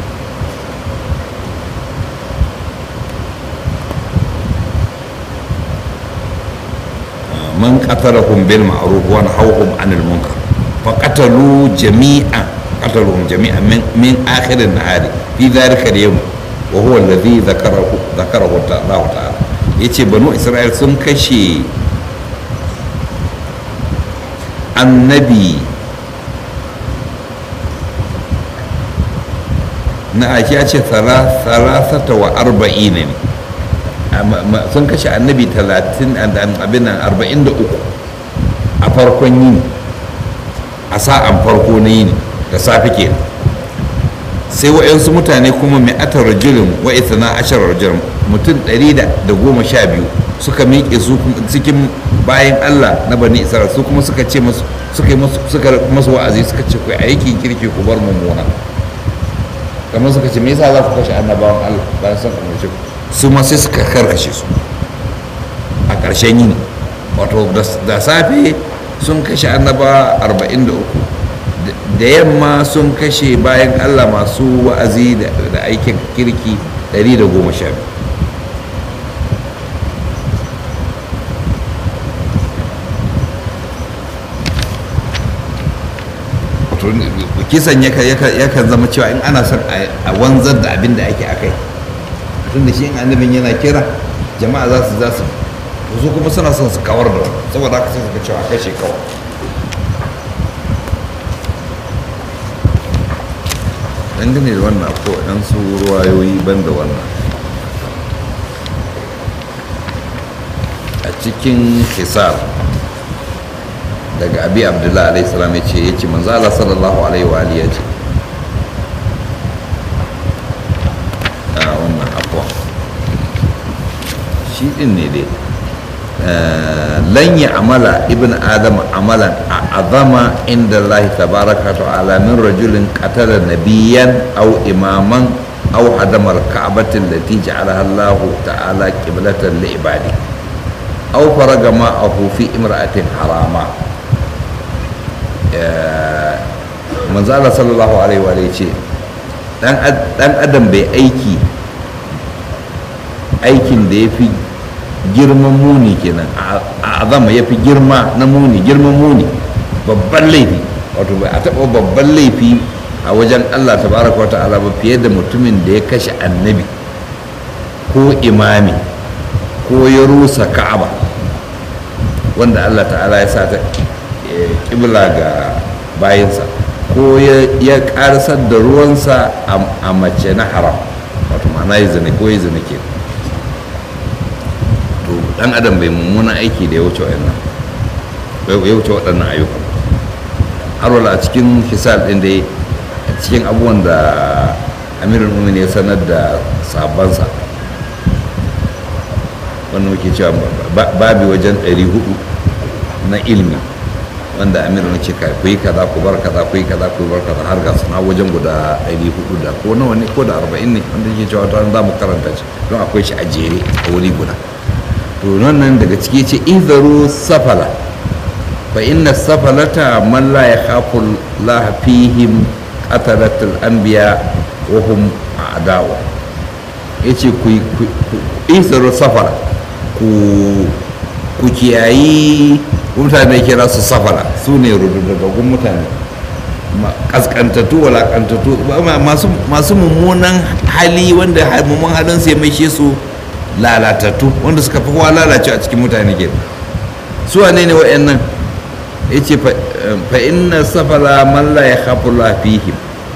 من قتلهم بالمعروف ونهوهم عن المنكر فقتلوا جميعا قتلهم جميعا من من اخر النهار في ذلك اليوم وهو الذي ذكره ذكره الله تعالى yace banu isra'il sun kashe annabi na ake ya ce salasata wa arba'in ne sun kashe annabi talatin abin nan arba'in da uku a farkon yini a sa'an farko na yini da safe ke sai wa'yansu mutane kuma mai atar rajulun wa na ashirar rajulun mutum ɗari da goma sha biyu suka miƙe su cikin bayan allah na bani isra'il su kuma suka ce masu suka yi masu wa'azi suka ce ku aikin kirki ku bar mummuna kamar suka ce me yasa za ku kashe annabawan allah bayan sun umarce ku su ma sai suka karkashe su a ƙarshen yini wato da safe sun kashe annaba 43 da yamma sun kashe bayan allah masu wa'azi da aikin kirki 112 kisan yakan zama cewa in ana son a wanzar da abin da ake akai tun da shi in annabin yana kira jama'a za su za su su kuma suna son su kawar da saboda haka sai suka cewa kashe kawar dangane da wannan ko ɗan su ruwayoyi ban da wannan a cikin hisar daga abi abdullahi alaihi salam ya ce ya ce manzo Allah sallallahu alaihi wa alihi ya ce a wannan afwa shi din ne dai lan ya amala ibn adam amalan azama inda Allah tabaraka ta'ala min rajulin qatala nabiyan aw imaman aw hadama al-ka'bati allati ja'alaha Allah ta'ala qiblatan li ibadi aw faraga ma'ahu fi imra'atin harama manzo Allah sallallahu alaihi wa ce dan adam bai aiki aikin da ya fi girman muni kenan a azama ya fi girma na muni girman muni babban laifi wato bai a taɓa babban laifi a wajen Allah tabaraka wa ta'ala ba fiye da mutumin da ya kashe annabi ko imami ko ya rusa ka'aba wanda Allah ta'ala ya sa ta kibla ga bayansa ko ya karsar da ruwansa a mace na haram wato ma'ana ya zane ko ya zane ke to dan adam bai mummunan aiki da ya wuce waɗannan ya wuce waɗannan ayyuka har wala a cikin hisal ɗin da a cikin abubuwan da amirin umin ya sanar da sabansa wannan muke cewa babi wajen 400 na ilmi wanda amir na ce ku yi kaza ku bar kaza ku yi kaza ku bar kaza har ga suna wajen guda 400 da ko nawa ne ko da 40 ne wanda yake cewa ta za mu karanta shi don akwai shi a jere a wuri guda to nan daga ciki ce izaru safala fa inna safalata man la yakhafu la fihim qatalatul anbiya wa hum a'da'u yace ku izaru safala ku ku kiyayi mutane kira su safara su ne rududdagun mutane kaskantattu walakantattu masu mummunan hali wanda mummunan halin sai mai su lalatattu wanda suka fi kowa lalace a cikin mutane ke su wane ne wa'annan ya ce fa inna safara man la ya khafu la fihim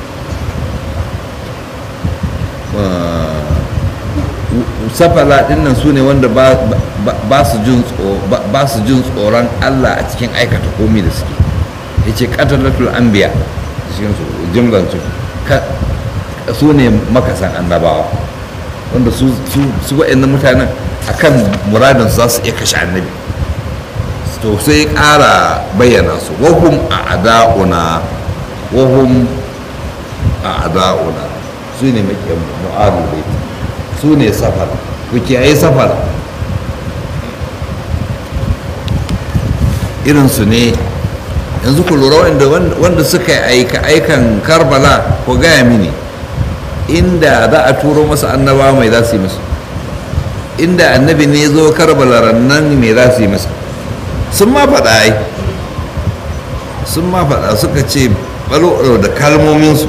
safala dinnan su ne wanda ba su jin tsoron allah a cikin aikata komi da suke ya ce katalatul anbiya cikin su jimlan su su ne makasan annabawa wanda su wa'annan mutanen akan muradin za su iya kashe annabi to sai ƙara bayyana su wahum a ada'una wahum a ada'una su ne makiyan mu'adu baiti su ne safar ku kiyaye safar irinsu ne yanzu ku lura wanda suka yi aika aikan karbala ko gaya mini inda za a turo masa annaba mai za su yi masa inda annabi ne zo karbala rannan mai za su yi masa sun ma faɗa ai sun ma faɗa suka ce balo da kalmominsu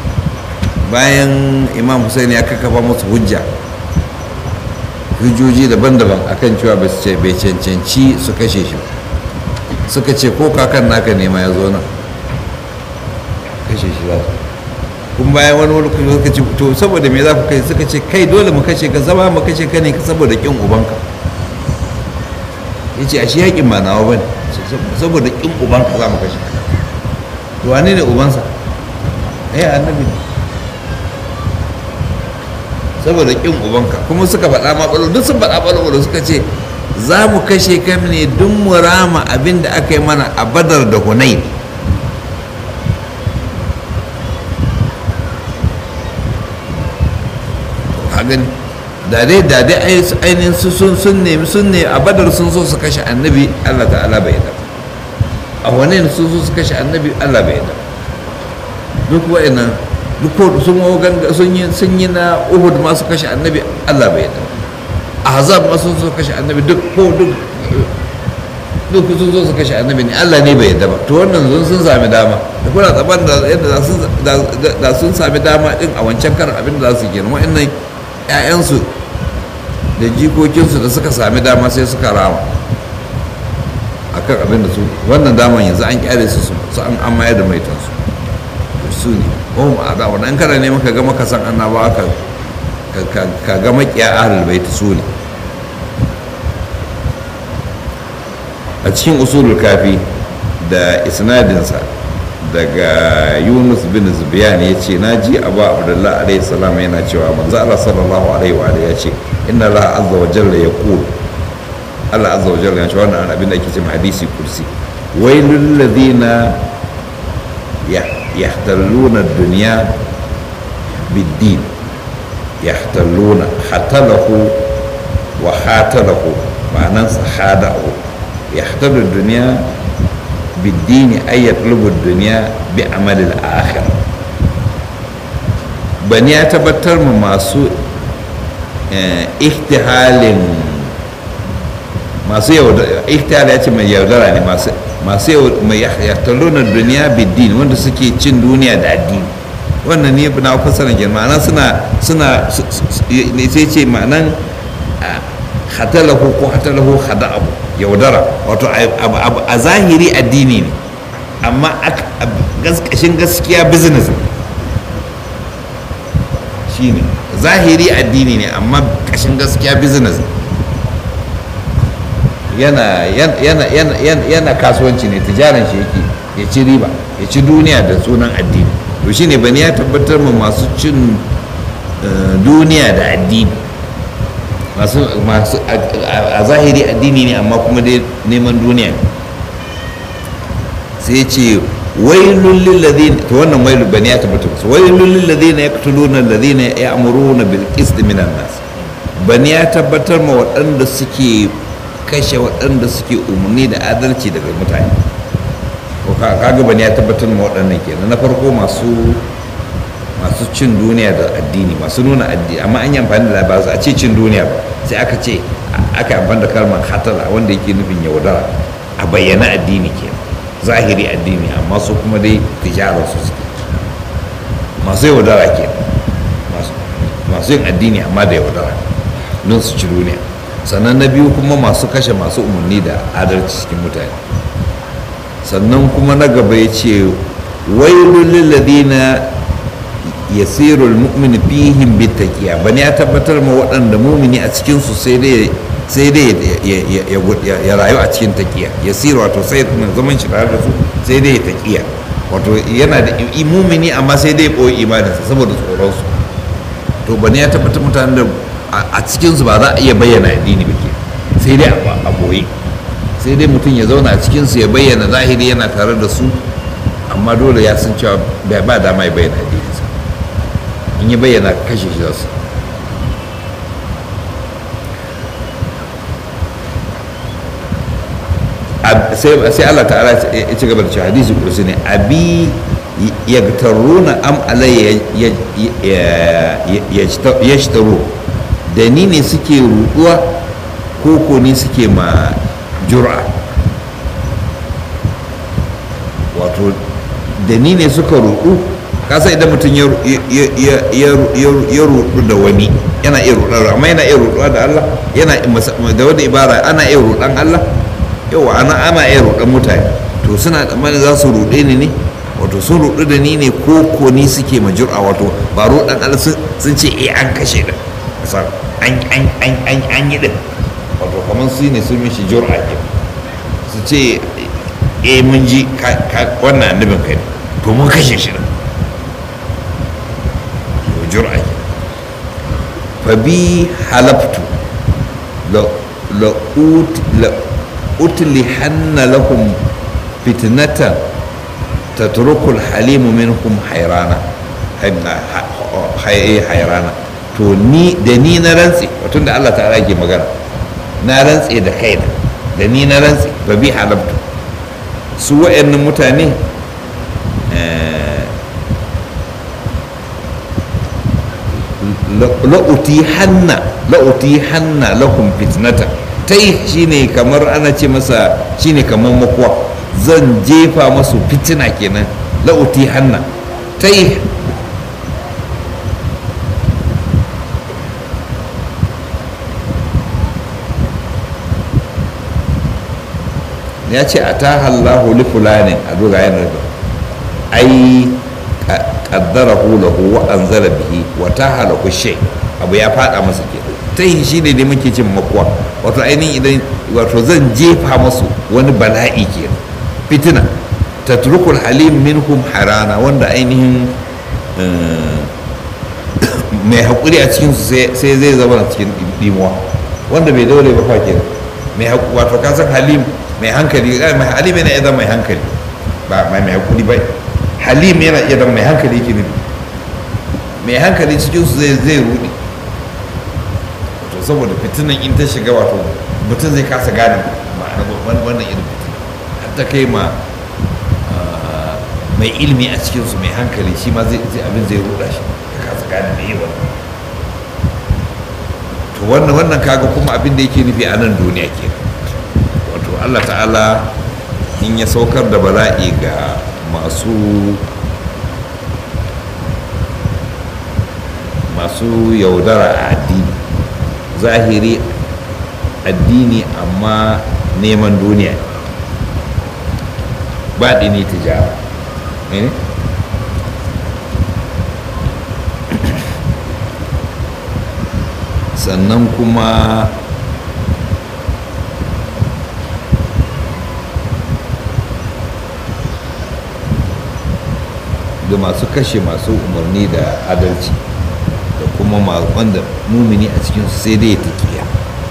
bayan imam hussein ya kakkafa musu hujja hujjoji daban-daban akan cewa ba su ce bai cancanci su kashe shi suka ce ko kakan naka nema ya zo nan kashe shi za su kun bayan wani wani kuma suka ce to saboda me za ku kai suka ce kai dole mu kashe ka zama mu kashe ka ne saboda kin ubanka ya ce a shi yakin ba nawa ba ne saboda kin ubanka za mu kashe ka to wane ne ubansa eh annabi ne saboda kin ubanka kuma suka faɗa ma ɓalo duk sun faɗa ɓalo suka ce za mu kashe ka ne duk mu rama abin da aka yi mana a badar da hunain gani da dai da dai ainihin su sun sun nemi sun ne a badar sun so su kashe annabi allah ta'ala bai da a wane ne sun zo su kashe annabi Allah bai yarda duk wa'annan duk sun sun yi sun yi na Uhud ma su kashe annabi Allah bai yarda ahzab ma sun zo kashe annabi duk ko duk duk sun zo su kashe annabi ne Allah ne bai yadda ba to wannan zun sun sami dama da kuna tsaban da yadda da sun sami dama din a wancan karan abin da za su gina wa'annan ƴaƴansu da jikokinsu da suka sami dama sai suka rama akan abin da su wannan daman yanzu an kyale su su an an mayar da maitansu su ne oh a da wannan kana ne maka ga maka san annabawa ka ka ga makiya ahlul bait su ne a cikin usulul kafi da isnadinsa daga yunus bin zubiyan ya ce na ji abu abdullahi alaihi salam yana cewa manzo Allah sallallahu alaihi wa ya ce inna Allah azza wa jalla ya qul Allah azza wa jalla ya ce wannan abin da ake cewa hadisi kursi wailul ladina yahtalluna ad-dunya bid-din yahtalluna hatalahu wa hatalahu ma'anan sahadahu يحتل الدنيا بالدين أي يطلب الدنيا بعمل الآخرة bani ya tabbatar ma masu ihtihalin masu yaudara ihtihal ya ce mai yaudara ne masu mai yahtaluna duniya biddin wanda suke cin duniya da addini wannan ne na fasaran kenan ma'ana suna suna sai ce ma'anan hatalahu ko hatalahu hada'ahu yaudara wato a zahiri addini ne amma gaskashin gaskiya business shi ne zahiri addini ne amma kashin gaskiya business yana yana yana yana kasuwanci ne tijaran shi yake ya ci riba ya ci duniya da sunan addini to shine bani ya tabbatar ma masu cin duniya da addini masu masu a zahiri addini ne amma kuma dai neman duniya ne sai ce wailul lil ladina to wannan wailul bani ya tabbata su wailul lil ladina yaqtuluna alladhina ya'muruna bil qist minan nas bani ya tabbatar ma waɗanda suke kashe waɗanda suke umarni da adalci daga mutane ko kaga bani ya tabbatar ma waɗannan kenan na farko masu masu cin duniya da addini masu nuna addini amma an yi amfani da ba a ce cin duniya ba sai aka ce aka amfani da kalmar hatala wanda yake nufin yaudara a bayyana addini ke zahiri addini amma su kuma dai tijarar su suke masu yaudara ke masu yin addini amma da yaudara don su ci duniya sannan na biyu kuma masu kashe masu umarni da adalci cikin mutane sannan kuma na gaba ya ce wailul lil ladina yasiru almu'min fihim bitaqiya bani ya tabbatar ma waɗanda mumini a cikin su sai dai sai dai ya rayu a cikin taqiya yasiru wato sai zaman shi tare da su sai dai ya taqiya wato yana da mumini amma sai dai boye imaninsa saboda tsoron su to bani ya tabbatar mutanen da a cikin su ba za a iya bayyana addini ba ke sai dai a boye sai dai mutum ya zauna a cikin su ya bayyana zahiri yana tare da su amma dole ya san cewa ba dama ya bayyana addini in yi bayyana kashe shi zasu sai Allah ta'ala ya ci gaba da cewa hadisi kursi ne abi yagtaruna am alayya yashtaru da ni ne suke ruduwa ko ko ni suke ma jura wato da ni ne suka rudu kasa idan mutum ya rudu da wani yana iya rudar amma yana iya ruduwa da Allah yana da wani ibara ana iya rudan Allah yawa ana ana iya rudan mutane to suna tsammanin za su rude ni ne wato sun rudu da ni ne ko ko ni suke majura wato ba rudan Allah sun ce eh an kashe da an an an an an yi din wato kamar su ne sun mishi jur'a ke su ce eh mun ji wannan annabin kai to mun kashe shi da jur'a ke fabi halaftu la utlihanna lahum fitnatan tatrukul halimu minhum hayrana hayrana to ni da ni na rantse wato da Allah ta'ala ke magana na rantse da kaina da ni na rantse ba bi halabtu su wa'annan mutane la'uti hanna la'uti hanna lakum fitnata ta yi shine kamar ana ce masa shine kamar makuwa zan jefa masu fitina kenan la'uti hanna ta yi ya ce a ta hallahu li fulanin a dogayen rabu ai kaddara lahu wa anzala bihi wa ta halaku shay abu ya fada masa ke ta yi shi ne ne muke cin makuwa wato ainihin idan wato zan jefa masu wani bala'i ke fitina ta turkul halim minhum harana wanda ainihin mai haƙuri a cikinsu sai zai zama cikin dimuwa wanda bai daure ba fa kenan mai wato kasan halim mai hankali mai halim yana iya zama mai hankali ba mai mai hakuri ba halim yana iya zama mai hankali yake nufi mai hankali cikin su zai zai rudi to saboda fitinan in ta shiga wato mutum zai kasa gane ma'ana wannan irin fitina har ta kai ma mai ilimi a cikin su mai hankali shi ma zai abin zai ruda shi ya kasa gane mai yi wannan to wannan wannan kaga kuma abin da yake nufi a nan duniya kenan allah ta'ala in ya saukar da bala'i ga masu masu yaudara a addini zahiri addini amma neman duniya baɗi ne tijara sannan kuma da masu kashe masu umarni da adalci da kuma wanda mumini a cikinsu sai dai ya taƙiya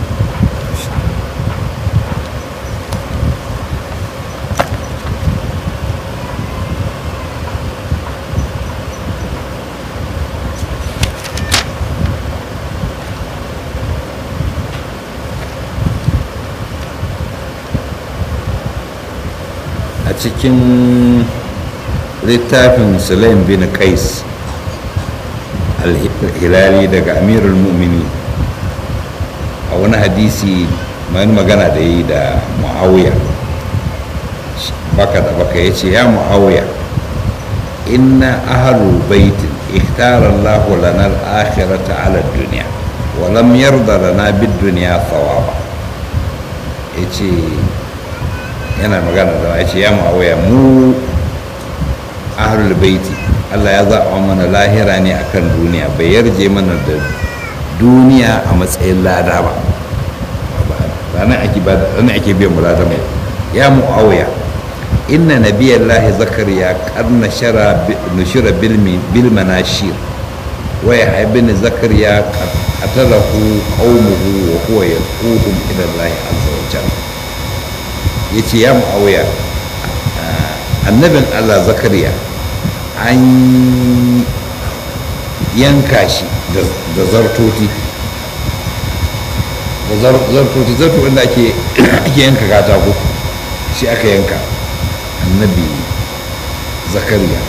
a cikin littafin sulaim bin qais al-hilali daga amirul mu'mini a wani hadisi mai magana da yi da muawiya baka da baka ya ce ya muawiya inna ahalu baitin ikhtara Allah lana al-akhirata ala dunya wa lam yarda lana bid-dunya thawaba yace yana magana da ya ce ya muawiya mu ahlul baiti Allah ya zaɓa mana lahira ne akan duniya bai yarje mana da duniya a matsayin lada ba ranar ake ba ranar ake biyan lada mai ya mu'awiya inna nabiyallahi zakariya karna shara nushira bil manashir wa ya ibn zakariya qatalahu qaumuhu wa huwa yad'uhum ila Allah azza wa jalla yace ya mu'awiya annabin Allah zakariya an yanka shi da zartoti da zartoti zarto wanda ake yanka katako shi aka yanka annabi zakariya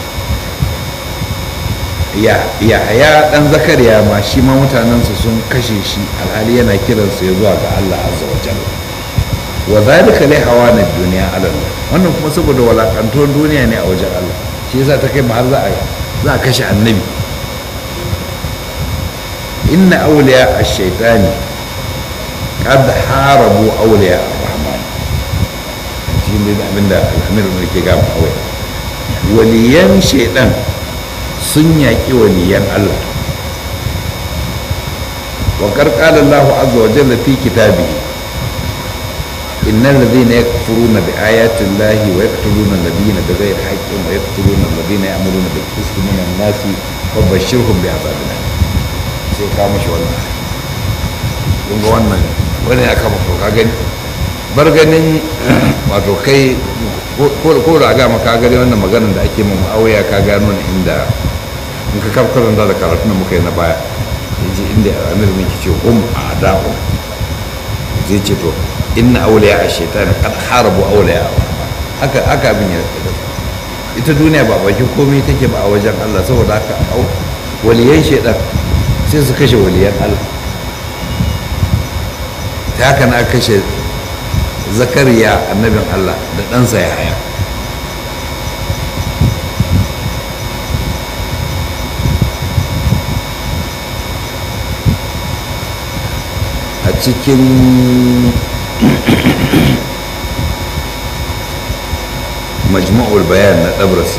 ya ya dan zakariya ma shi ma mutanensa sun kashe shi alhali yana kiransa ya zuwa ga Allah azza wa jalla wa zalika li hawana dunya ala Allah wannan kuma saboda walakantuwar duniya ne a wajen Allah shi yasa ta kai har za a za a kashe annabi inna awliya ash-shaytani qad harabu awliya ar-rahman shi ne abinda al-amir ne ke ga mu waliyan shaytan sun yaƙi waliyan Allah wa qarqala Allah azza wa jalla fi kitabihi إن الذين يكفرون بآيات الله ويقتلون الذين بغير حق ويقتلون الذين يأمرون بالقسط من الناس وبشرهم بعذاب أليم sai ka mashi wannan kun ga wannan wani ya kama ka gani bar ganin wato kai ko da ga maka gani wannan maganar da ake mu auya ka gano ne inda in ka kafkaran da karatun da muka yi na baya yace inda amir min ce hum a'da'u zai ce to inna awliya ash-shaytan qad harabu awliya haka haka abin ya ita duniya ba bakin komai take ba a wajen Allah saboda haka au waliyan shaidan sai su kashe waliyan Allah ta haka na kashe zakariya annabin Allah da ɗansa ya haya a cikin majma'ul bayan na ɗabrasi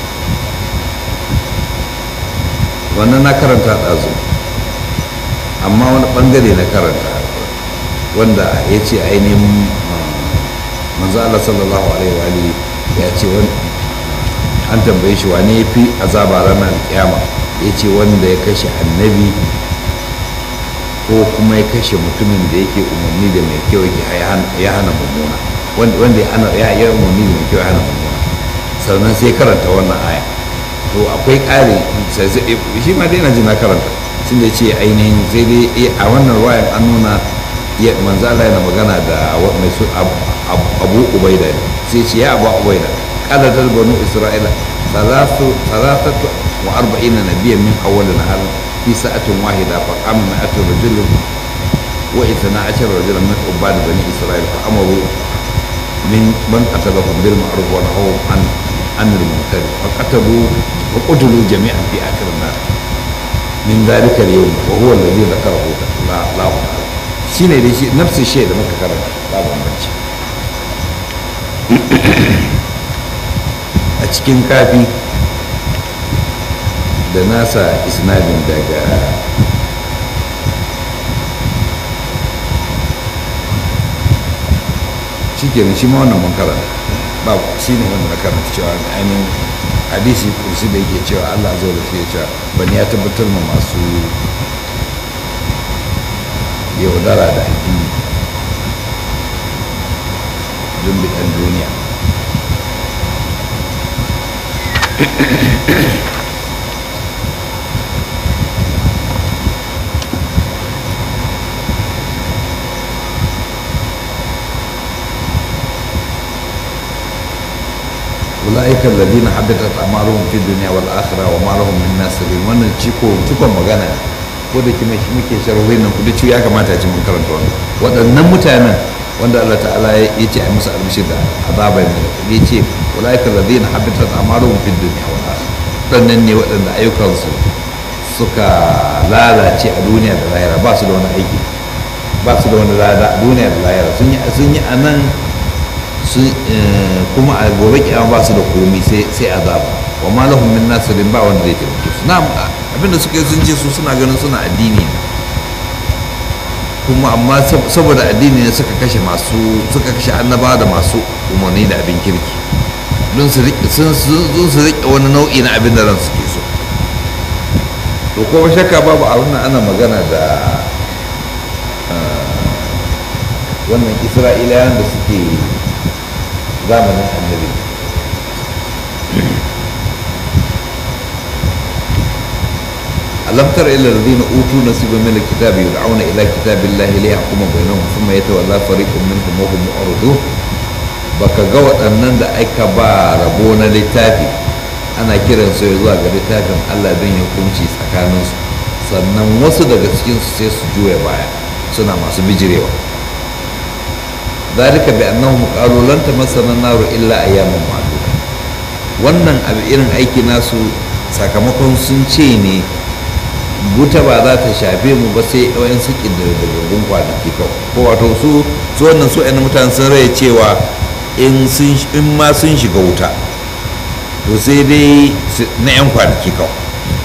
wannan na karanta ɗazu amma wani ɓangare na karanta wanda ya ce ainihin manzo Allah sallallahu alaihi wa alihi ya ce an tambaye shi wane ya fi azaba ranar kiyama ya ce wanda ya kashe annabi ko kuma ya kashe mutumin da yake umarni da mai kyau ya hana mummuna wanda ya yi umarni da mai kyau ya hana mummuna sannan sai karanta wannan aya to akwai ƙari shi ma dai na ji na karanta sun da ce ainihin sai dai a wannan wayan an nuna manzo Allah yana magana da mai su abu ubaida ne sai ce ya abu ubaida kada ta banu isra'ila salatatu wa arba'ina nabiyyan min awwalin halin في ساعة واحدة فقام مئة رجل واثنا عشر رجلا من عباد بني إسرائيل فأمروا من من قتلهم بالمعروف ونهوا عن عن المنكر فقتلوا وقتلوا جميعا في آخر النار من ذلك اليوم وهو الذي ذكره الله تعالى shine dai shi nafsi shi da muka karanta ba bambanci a cikin kafi da nasa isnadin daga shi kenan shi ma wannan mun karanta ba shi ne wanda na karanta cewa ainihin hadisi kursi da yake cewa allah zo da shi cewa bani ya tabbatar ma masu yaudara da addini don bidan duniya أولئك الذين حبطت أعمالهم في الدنيا والآخرة وما لهم من ناصرين wannan ciko cikon magana ko da kime shi muke sharhohin nan kudi ya kamata a ci mun karanta wannan waɗannan mutanen wanda Allah ta'ala ya ce a musu almishi da azaba mai da ya ce ulaika alladhina habitat a'maluhum fid dunya wal akhirah waɗannan ne waɗanda ayyukansu suka lalace a duniya da lahira ba su da wani aiki ba su da wani lada duniya da lahira sun yi sun yi anan kuma a gobe kiyama ba su da komi sai azaba wa ma lahum min nasirin ba wanda zai taimake su na'am abinda suka yi sun ce su suna ganin suna addini ne kuma amma saboda addini ne suka kashe masu suka kashe annabawa da masu umarni da abin kirki don su riƙe wani nau'i na abin da ran suke so to kuma shakka babu a wannan ana magana da wannan isra'ilayan da suke zamanin annabi ألم تر إلى الذين أوتوا نصيبا من الكتاب يدعون إلى كتاب الله ليحكم بينهم ثم يتولى فريق منهم وهم معرضون baka ga waɗannan da aka ba rabo na littafi ana kiran su zuwa ga littafin Allah don ya hukunci tsakaninsu sannan wasu daga cikinsu sai su juya baya suna masu bijirewa ذلك بأنهم قالوا لن تمسنا النار إلا أياما معدودة wannan abu irin aiki nasu sakamakon sun ce ne wuta ba za ta shafe mu ba sai yawan su ƙididdigaggun kwanaki kawai ko wato su su wannan su ɗan mutane sun rai cewa in ma sun shiga wuta to sai dai na 'yan kwanaki kawai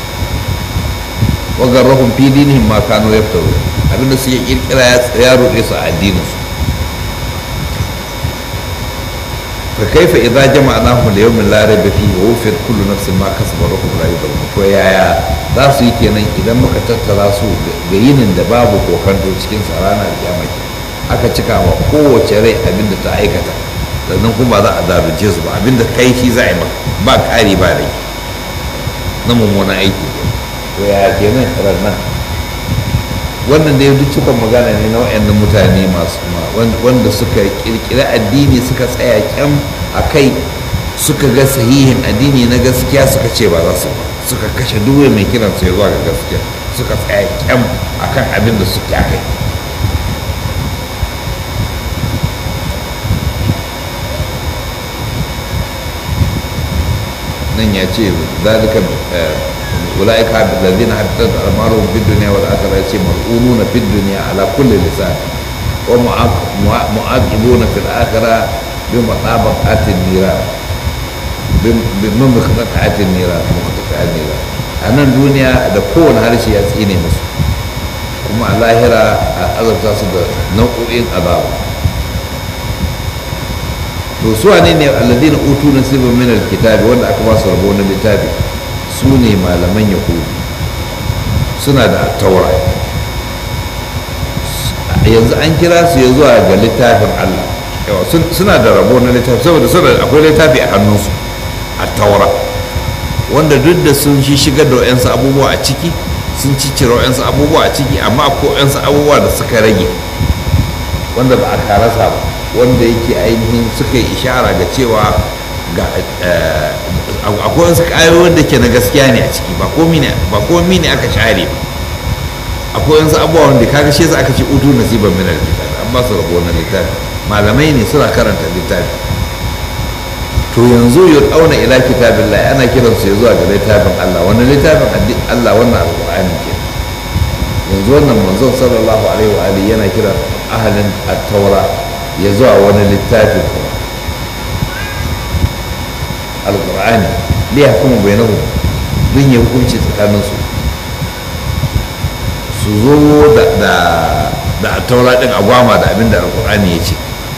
wagar rahun fi dinihim ma kano ya fito abinda suke kirkira ya ruɗe su a addininsu فكيف إذا جمعناهم ليوم لا ريب فيه ووفيت كل نفس ما كسبت وهم لا يظلمون to yaya za su yi kenan idan muka tattara su ga yinin da babu kokanto cikin sa ranar kiyama aka cika wa kowace rai abin da ta aikata sannan kuma za a zalunce su ba abin da kai shi za a yi maka ba ƙari ba rai na mummunan aiki to yaya kenan ranar wannan da duk cikon magana ne na wayannan mutane masu wanda suka kirkiri addini suka tsaya kyam a kai suka ga sahihin addini na gaskiya suka ce ba za su ba suka kashe duwe mai kiran su ya zuwa ga gaskiya suka tsaya kyam akan abin da suke kai nan ya ce zalika ulaika alladhina hadathat amaruhum fid dunya wal akhirah yace mar'ununa fid dunya ala kulli lisan wa mu'aqibuna fil akhirah bi matabaqatin niran bi mamkhatatin niran mukhatatin niran anan duniya da kowane harshe ya tsine musu kuma a lahira a azabta su da nau'o'in azaba to su wane ne alladina utu nasibin min alkitabi wanda aka ba su rabo na littafi su ne malaman yahudu suna da taura yanzu an kira su ya zuwa ga littafin allah suna da rabo na littafi saboda suna akwai littafi a hannunsu a taura wanda duk da sun shi shigar da wa'yansu abubuwa a ciki sun ciccire wa'yansu abubuwa a ciki amma akwai wa'yansu abubuwa da suka rage wanda ba a karasa ba wanda yake ainihin suka yi ishara ga cewa ga akwai wasu ƙayoyin da ke na gaskiya ne a ciki ba komi ne aka share ba akwai wasu abubuwa wanda kaga shi aka ce utu nasiban minar littafi an ba su rabo na littafi malamai ne suna karanta littafi to yanzu ya auna ila kitabin lai ana kiransu ya zuwa ga littafin allah wani littafin allah wannan alƙur'ani ke yanzu wannan manzon sallallahu alaihi wa alihi yana kiran ahalin at-taura ya zuwa wani littafi kuma alƙur'ani liya kuma bai nahu don ya hukunci tsakaninsu su zo da taura ɗin agwama da abin da alƙur'ani ya ce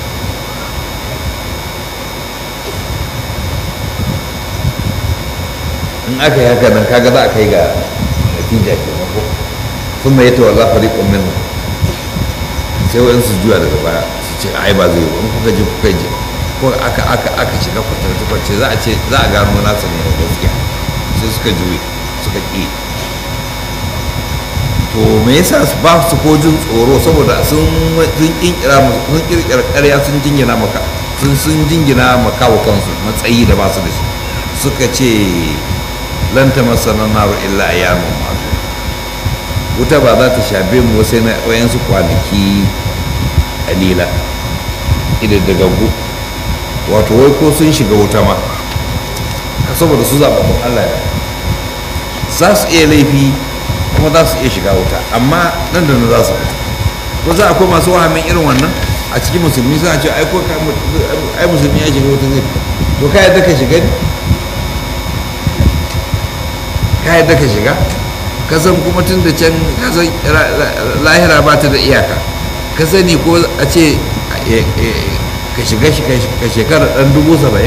in aka yi haka nan kaga za a kai ga natija ke mako sun mai tawalla fariƙon minhu sai wa'in su juya daga baya su ce ai ba zai yi in kuka ji kuka ji ko aka aka aka shiga kwatanta kwace za a ce za a gano nasa ne da gaskiya sai suka juye suka ƙi to me yasa ba su ko jin tsoro saboda sun sun kinkira sun kirkira ƙarya sun jingina maka sun sun jingina maka wa kansu matsayi da ba su da shi suka ce lan ta masana naru illa ayyamun ma'adu wuta ba za ta shafe mu sai na wayansu kwanaki kalila idadagaggu wato wai ko sun shiga wuta ma saboda su zaɓaɓɓun allah ya za su iya laifi kuma za su iya shiga wuta amma nan da nan za su fita ko za akwai masu wahamin irin wannan a cikin musulmi suna ce ai ko ai musulmi ya shiga wuta zai fita to ka yadda ka shiga ne ka yadda ka shiga ka san kuma tun da can ka san lahira ba ta da iyaka ka sani ko a ce ka shiga ka shekara ɗan dubu saba'in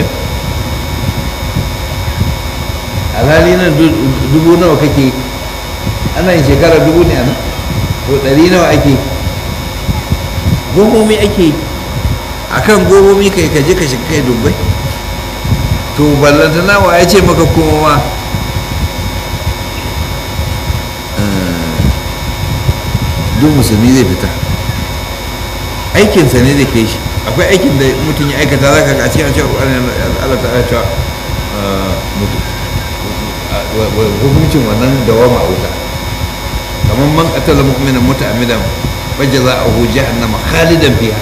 alhali nan dubu nawa kake ana yin shekara dubu ne a nan to ɗari nawa ake gomomi ake a kan gomomi kai kaje ka shiga kai dubbai to ballantana wa ya ce maka kuma ma duk musulmi zai fita aikinsa ne zai kai shi akwai aikin da mutum ya aikata za ka ga a cikin cewa Allah ta cewa hukuncin wannan dawama a wuta kamar man qatala mu'minan muta'ammidan fajza'uhu jahannama khalidan fiha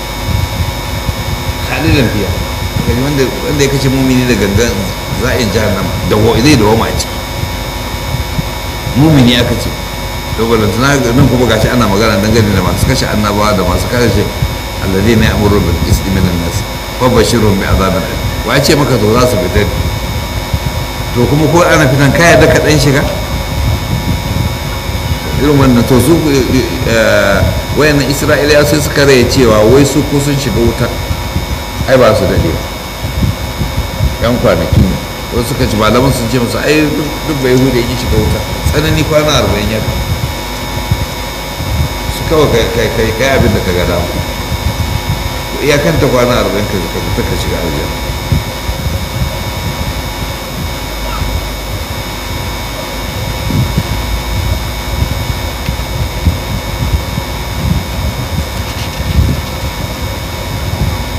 khalidan fiha kaji wanda wanda ya kashe mumini da gangan za'in jahannama da zai dawama a ciki mumini aka ce to balantana nan kuma gashi ana magana dangane da masu kashe annabawa da masu kashe alladhina ya'muru bil qisti minan nas wa bashirhum bi azabin alim wa ya ce maka to za su fita to kuma ko ana fitan kaya da kaɗan shiga irin wannan to su wayannan isra'iliya sai suka raya cewa wai su ko sun shiga wuta ai ba su daɗe ba yan kwanaki ne wasu suka ci malaman sun ce musu ai duk bai hudu ya shiga wuta tsanani kwana arba'in ya su kawai kai kai abin da ka ga dama iyakanta kwana arba'in ka fita ka shiga aljanna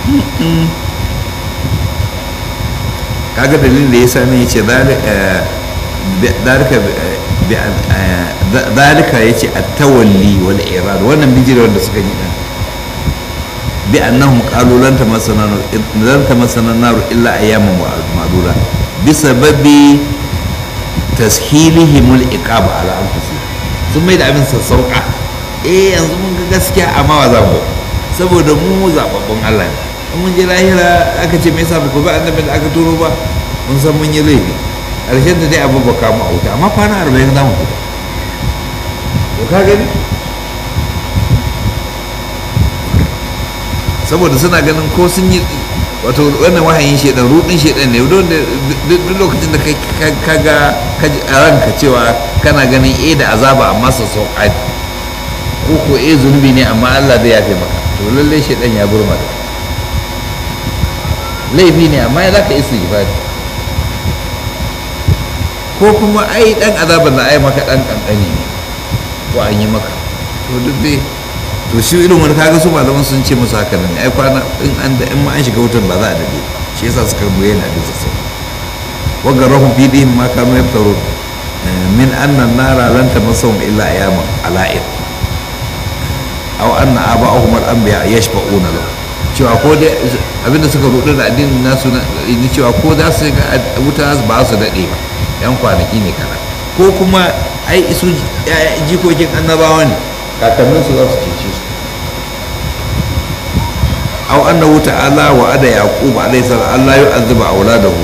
kaga dalilin da ya sani ya ce dalika ya ce a tawalli wal irad wannan bijira wanda suka yi ɗan bi annahum qalu lan tamassana lan tamassana nar illa ayyaman ma'dura bi sababi tashilihim al iqab ala anfusihim sun mai da abin sassauka eh yanzu mun ga gaskiya amma wa za mu saboda mu zababbun Allah ne in mun je lahira aka ce me yasa ba ku ba annabin da aka turo ba mun san mun yi laifi ƙarshen da dai abu ba kama a wuta amma kwana arba'in za mu fita to ka gani saboda suna ganin ko sun yi wato wannan wahayin shedan rudin shedan ne don duk lokacin da kai ka ga a ranka cewa kana ganin eh da azaba amma su sauka ko ko eh zunubi ne amma Allah zai yafe maka to lalle shedan ya burma da laifi ne amma ya zaka isa ifadi ko kuma ai dan azaban da ai maka dan kankani ne ko an yi maka to duk dai to shi irin wani kaga su malaman sun ce musu haka ne ai kwana in an da in ma an shiga wutar ba za a dade shi yasa suka bayyana da sassa wa garahum fi dihim ma kanu yaftaru min anna an-nara lan tamassahum illa ayyaman ala'id aw anna aba'ahum al-anbiya yashfa'una lahu cewa ko dai abinda suka rudu da addinin nasu na cewa ko za su ga wuta ba su dade ba yan kwanaki ne kana ko kuma ai isu jikokin annabawa ne kakannin su za su cece su aw annahu ta'ala wa ada yaqub alayhi salam Allah yu'adhibu auladahu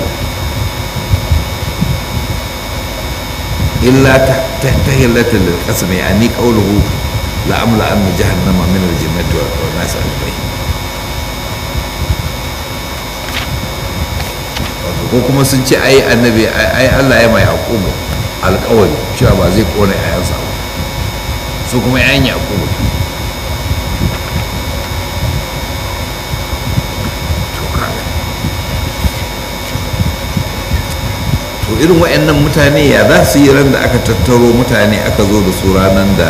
illa tahillatan lil qasm yani qawluhu la amla anna jahannama min al jannati wa nas ajma'in ko kuma sun ce ai annabi ai Allah ya mai yaqubu alƙawari cewa ba zai kona yayansa ba su kuma yayan yaqubu to kaga to irin waɗannan mutane ya za su yi ran da aka tattaro mutane aka zo da su ranar da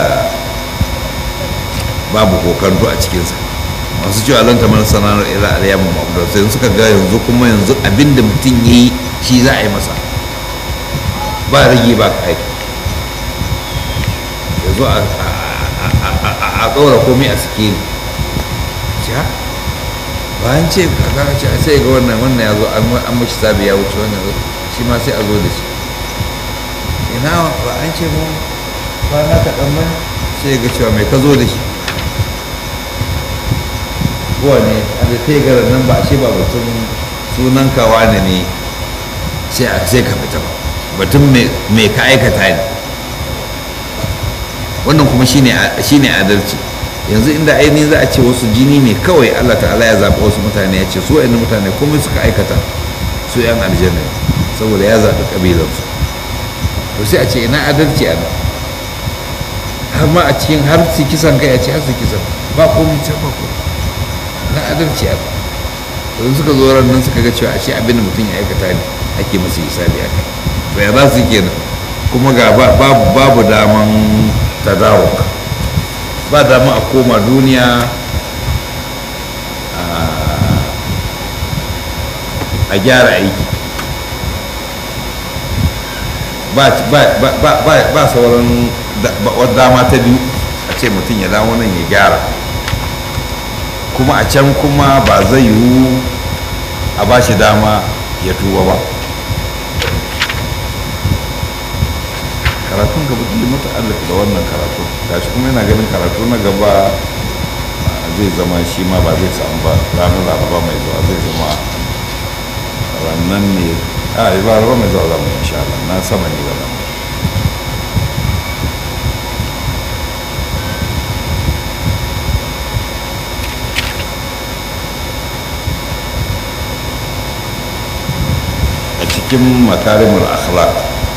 babu kokanto a cikinsa masu cewa lan ta mana sanar ila alyamu ma'udar sai suka ga yanzu kuma yanzu abinda mutum ya yi shi za a yi masa ba rage ba ka aiki yanzu a ɗora komai a sikeli ja bayan ce kaka ce sai ga wannan wannan ya zo an mashi sabi ya wuce wannan shi ma sai a zo da shi ina ba an ce mu kwana kaɗan mai sai ga cewa mai ka zo da shi kowa ne da ta yi gara nan ba a ce ba batun sunan kawa ne ne sai a sai ka fita ba batun mai ka aikata ne wannan kuma shine adalci yanzu inda ainihin za a ce wasu jini ne kawai allah ta'ala ya zaɓi wasu mutane ya ce su wa'in mutane komai suka aikata su 'yan aljanna saboda ya zaɓi ƙabilarsu to sai a ce ina adalci a nan har ma a cikin har su kisan kai a ce har su kisan ba komai can ba komai na adalci a don suka zo ran nan suka ga cewa ashe abin da mutum ya aikata ne ake masa hisabi a kai to ya za su kenan kuma ga babu babu daman tadawuk ba dama a koma duniya a gyara aiki ba sauran dama ta biyu a ce mutum ya dawo nan ya gyara kuma a can kuma ba zai yiwu a ba shi dama ya tuba ba karatun gaba da mata allaka da wannan karatu gashi kuma yana ganin karatu na gaba zai zama shi ma ba zai samu ba ranar laraba mai zuwa zai zama rannan ne a yi ba laraba mai zuwa zama insha Allah na sama ne ba zama cikin makarimul akhlaq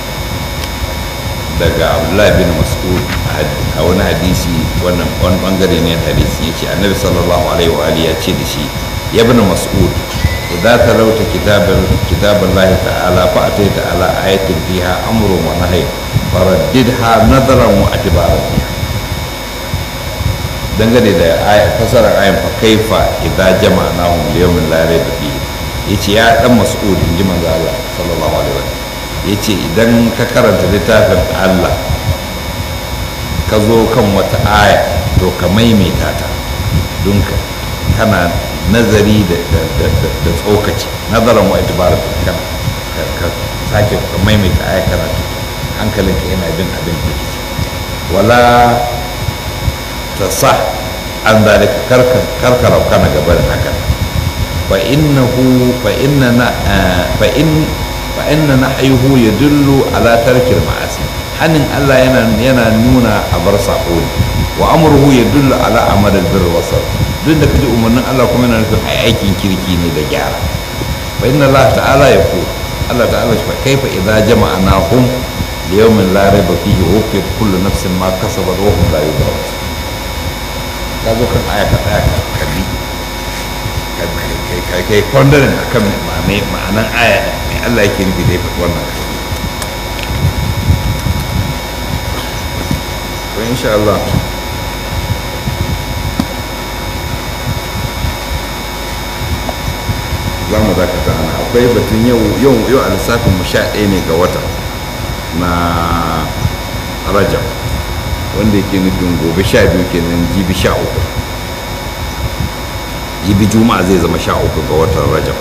daga abdullahi bin mas'ud a wani hadisi wannan wani bangare ne hadisi ya ce annabi sallallahu alaihi wa alihi ya ce da shi ya bin mas'ud idan ta rauta kitabar kitabar lahi ta'ala fa atai ta'ala ayatin fiha amrun wa nahy faraddidha nadaran wa atibaran dangane da fasarar ayin fa kaifa idza jama'nahum liyawmin la rayba fihi yace ya dan mas'ud inji manzo Allah sallallahu alaihi wasallam yace idan ka karanta littafin Allah ka zo kan wata aya to ka maimaita ta don kana nazari da tsokaci nazarin wa itibar kan ka sake ka maimaita aya karatu hankalinka yana bin abin da ke wala ta sa an zalika karkara kana gaba da haka fa innahu fa inna fa in fa inna nahyuhu yadullu ala tarkil ma'asi hanin Allah yana yana nuna a bar sako ne wa amruhu yadullu ala amal albir wasal duk da kaji umarnin Allah kuma yana nufin ai aikin kirki ne da gyara fa inna Allah ta'ala yaqul Allah ta'ala shi fa kaifa idza jama'nahum liyawmin la rayba fihi wufiyat kullu nafsin ma kasabat wa hum la yuzlamun ka zo kan aya ka tsaya ka kalli kai kai kwandarin akan ma'anan aya mai Allah yake nufi da ya faɗi wannan to insha Allah za mu dakata ana akwai batun yau yau yau a lissafin mu sha ɗaya ne ga wata na rajab wanda yake nufin gobe sha biyu kenan jibi sha uku jibi juma'a zai zama sha uku ga watan rajab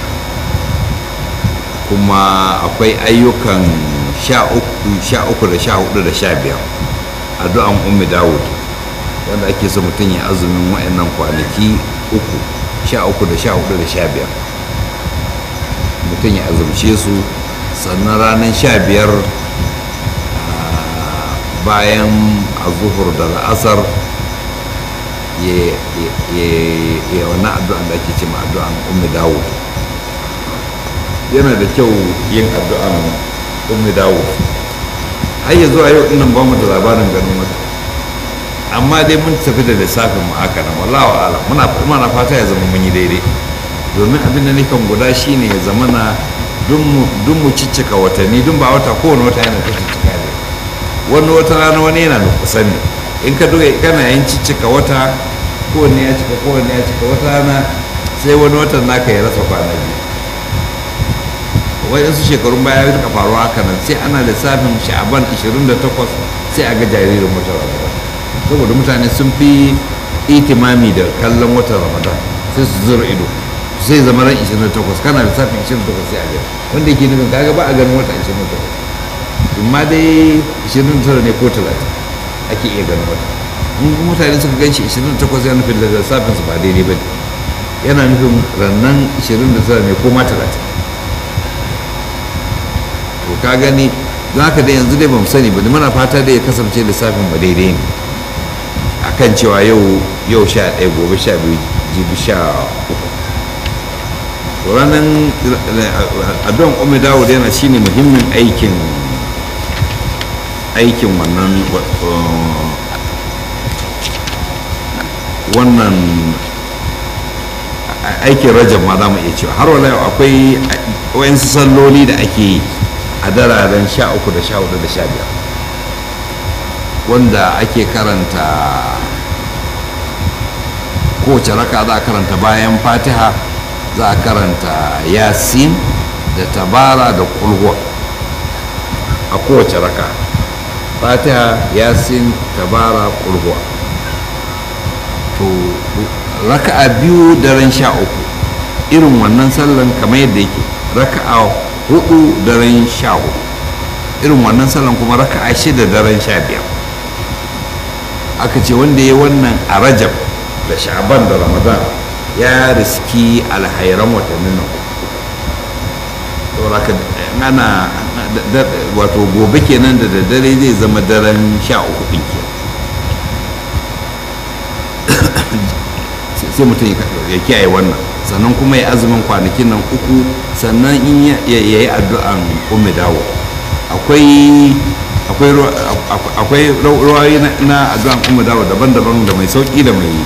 kuma akwai ayyukan sha uku da sha hudu da sha biyar addu'an ummi dawud wanda ake so mutum ya azumin wa'annan kwanaki uku sha uku da sha hudu da sha biyar mutum ya azumce su sannan ranar sha biyar bayan azuhur da la'asar ya wani addu'an da ake ce ma addu'an ummi dawud yana da kyau yin addu'an ummi dawud har ya zuwa yau dinnan ba mu da labarin ganin wata amma dai mun tafi da lissafin mu haka nan wallahu ala muna muna fata ya zama mun yi daidai domin abin da nikan guda shine ya zama na dun mu ciccika watanni dun ba wata kowane wata yana ta ciccika ne wani wata rana wani yana da kusan ne in ka duka kana yin ciccika wata kowanne ya cika kowanne ya cika wata rana sai wani watan naka ya rasa kwana biyu waɗansu shekarun baya ya rika faruwa haka nan sai ana lissafin sha'aban 28 sai a ga jaririn watan ramadan saboda mutane sun fi itimami da kallon watan ramadan sai su zura ido sai zama ran 28 kana lissafin 28 sai a ga wanda yake nufin kaga ba a ganin wata 28 amma dai 29 ne ko 30 ake iya ganin wata in mutane suka gan shi 28 ya nufin da lissafin su ba daidai ba yana nufin rannan 29 ne ko ma 30 to ka gani za ka da yanzu dai ba mu sani ba muna fata da ya kasance lissafin ba daidai ne akan cewa yau yau sha ɗaya gobe sha biyu jibi sha uku to ranar adon ome dawo yana shine muhimmin aikin aikin wannan wannan aikin rajab ma za mu iya cewa har wala akwai wayansu salloli da ake yi a dararen sha uku da sha hudu da sha biyar wanda ake karanta kowace raka za a karanta bayan fatiha za a karanta yasin da tabara da kulhuwa a kowace raka fatiha yasin tabara kulhuwa to raka'a biyu daren sha uku irin wannan sallan kamar yadda yake raka'a hudu daren sha hudu irin wannan sallan kuma raka'a shida daren sha biyar aka ce wanda ya wannan a rajab da sha'ban da ramadan ya riski alhairan watannin nan saboda ana wato gobe kenan da daddare zai zama daren sha uku ɗin ke sai mutum ya kiyaye wannan sannan kuma ya azumin kwanakin nan uku sannan in ya yi addu'an umme dawo akwai akwai rawayi na addu'an umme dawo daban-daban da mai sauki da mai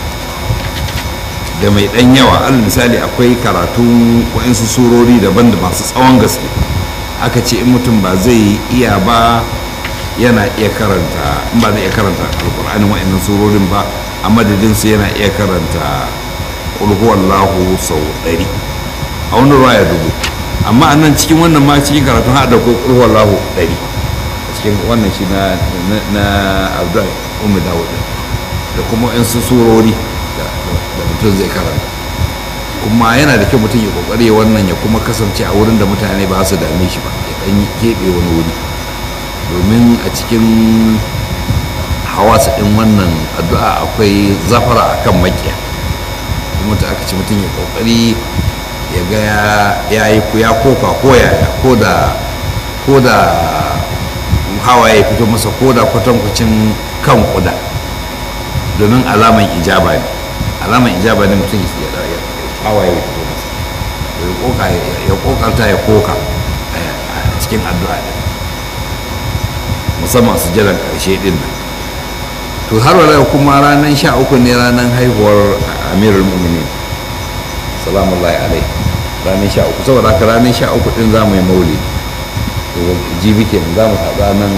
da mai dan yawa alal misali akwai karatun wa'insu surori daban da masu tsawon gaske aka ce in mutum ba zai iya ba yana iya karanta in ba zai iya karanta alkur'anin wa'annan surorin ba a madadinsu yana iya karanta ƙulhuwallahu sau ɗari a wani ruwa ya dubu amma a nan cikin wannan ma cikin karatun haɗa ko ƙulhuwallahu ɗari cikin wannan shi na na abdul umu dawud da kuma yan su surori da mutum zai karanta kuma yana da kyau mutum ya kokari wannan ya kuma kasance a wurin da mutane ba su dame shi ba ya dan keɓe wani wuri domin a cikin hawasa ɗin wannan addu'a akwai zafara akan makiya kuma ta aka ci mutum ya kokari ya ga ya yi ya koka ko yaya ko da ko da hawaye fito masa ko da kwatankwacin kan kuda domin alaman ijaba ne alaman ijaba ne mutum ya hawaye fito masa ya kokarta ya koka a cikin addu'a ɗin musamman su jiran ƙarshe ɗin nan to har wala kuma ranar sha uku ne ranar haihuwar amirul mu'minin salamullahi alai ranar sha uku saboda haka ranar sha uku ɗin za mu yi maulidi jibi kenan za mu haɗa nan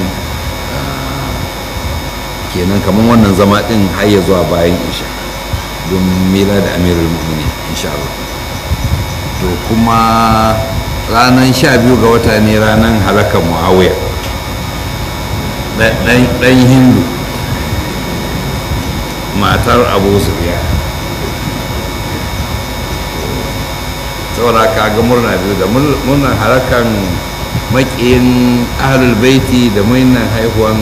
kenan kamar wannan zama ɗin har ya zuwa bayan isha don mila da amirul mu'minin insha Allah to kuma ranar sha biyu ga wata ne ranar halakar muawiya ɗan hindu matar abu sufiya saboda ka ga murna biyu da murnar halakan makiyin ahlul baiti da murnar haihuwan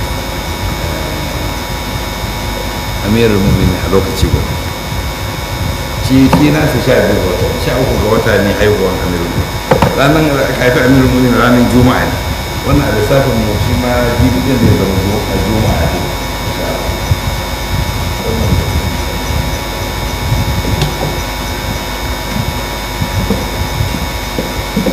amirul mumini a lokaci guda shi shi na su sha biyu ga wata sha uku ga wata ne haihuwan amirul mumini ranar da aka haifi amirul mumini ranar juma'a ne wannan a lissafin mu shi ma jibi din da ya zama juma'a ne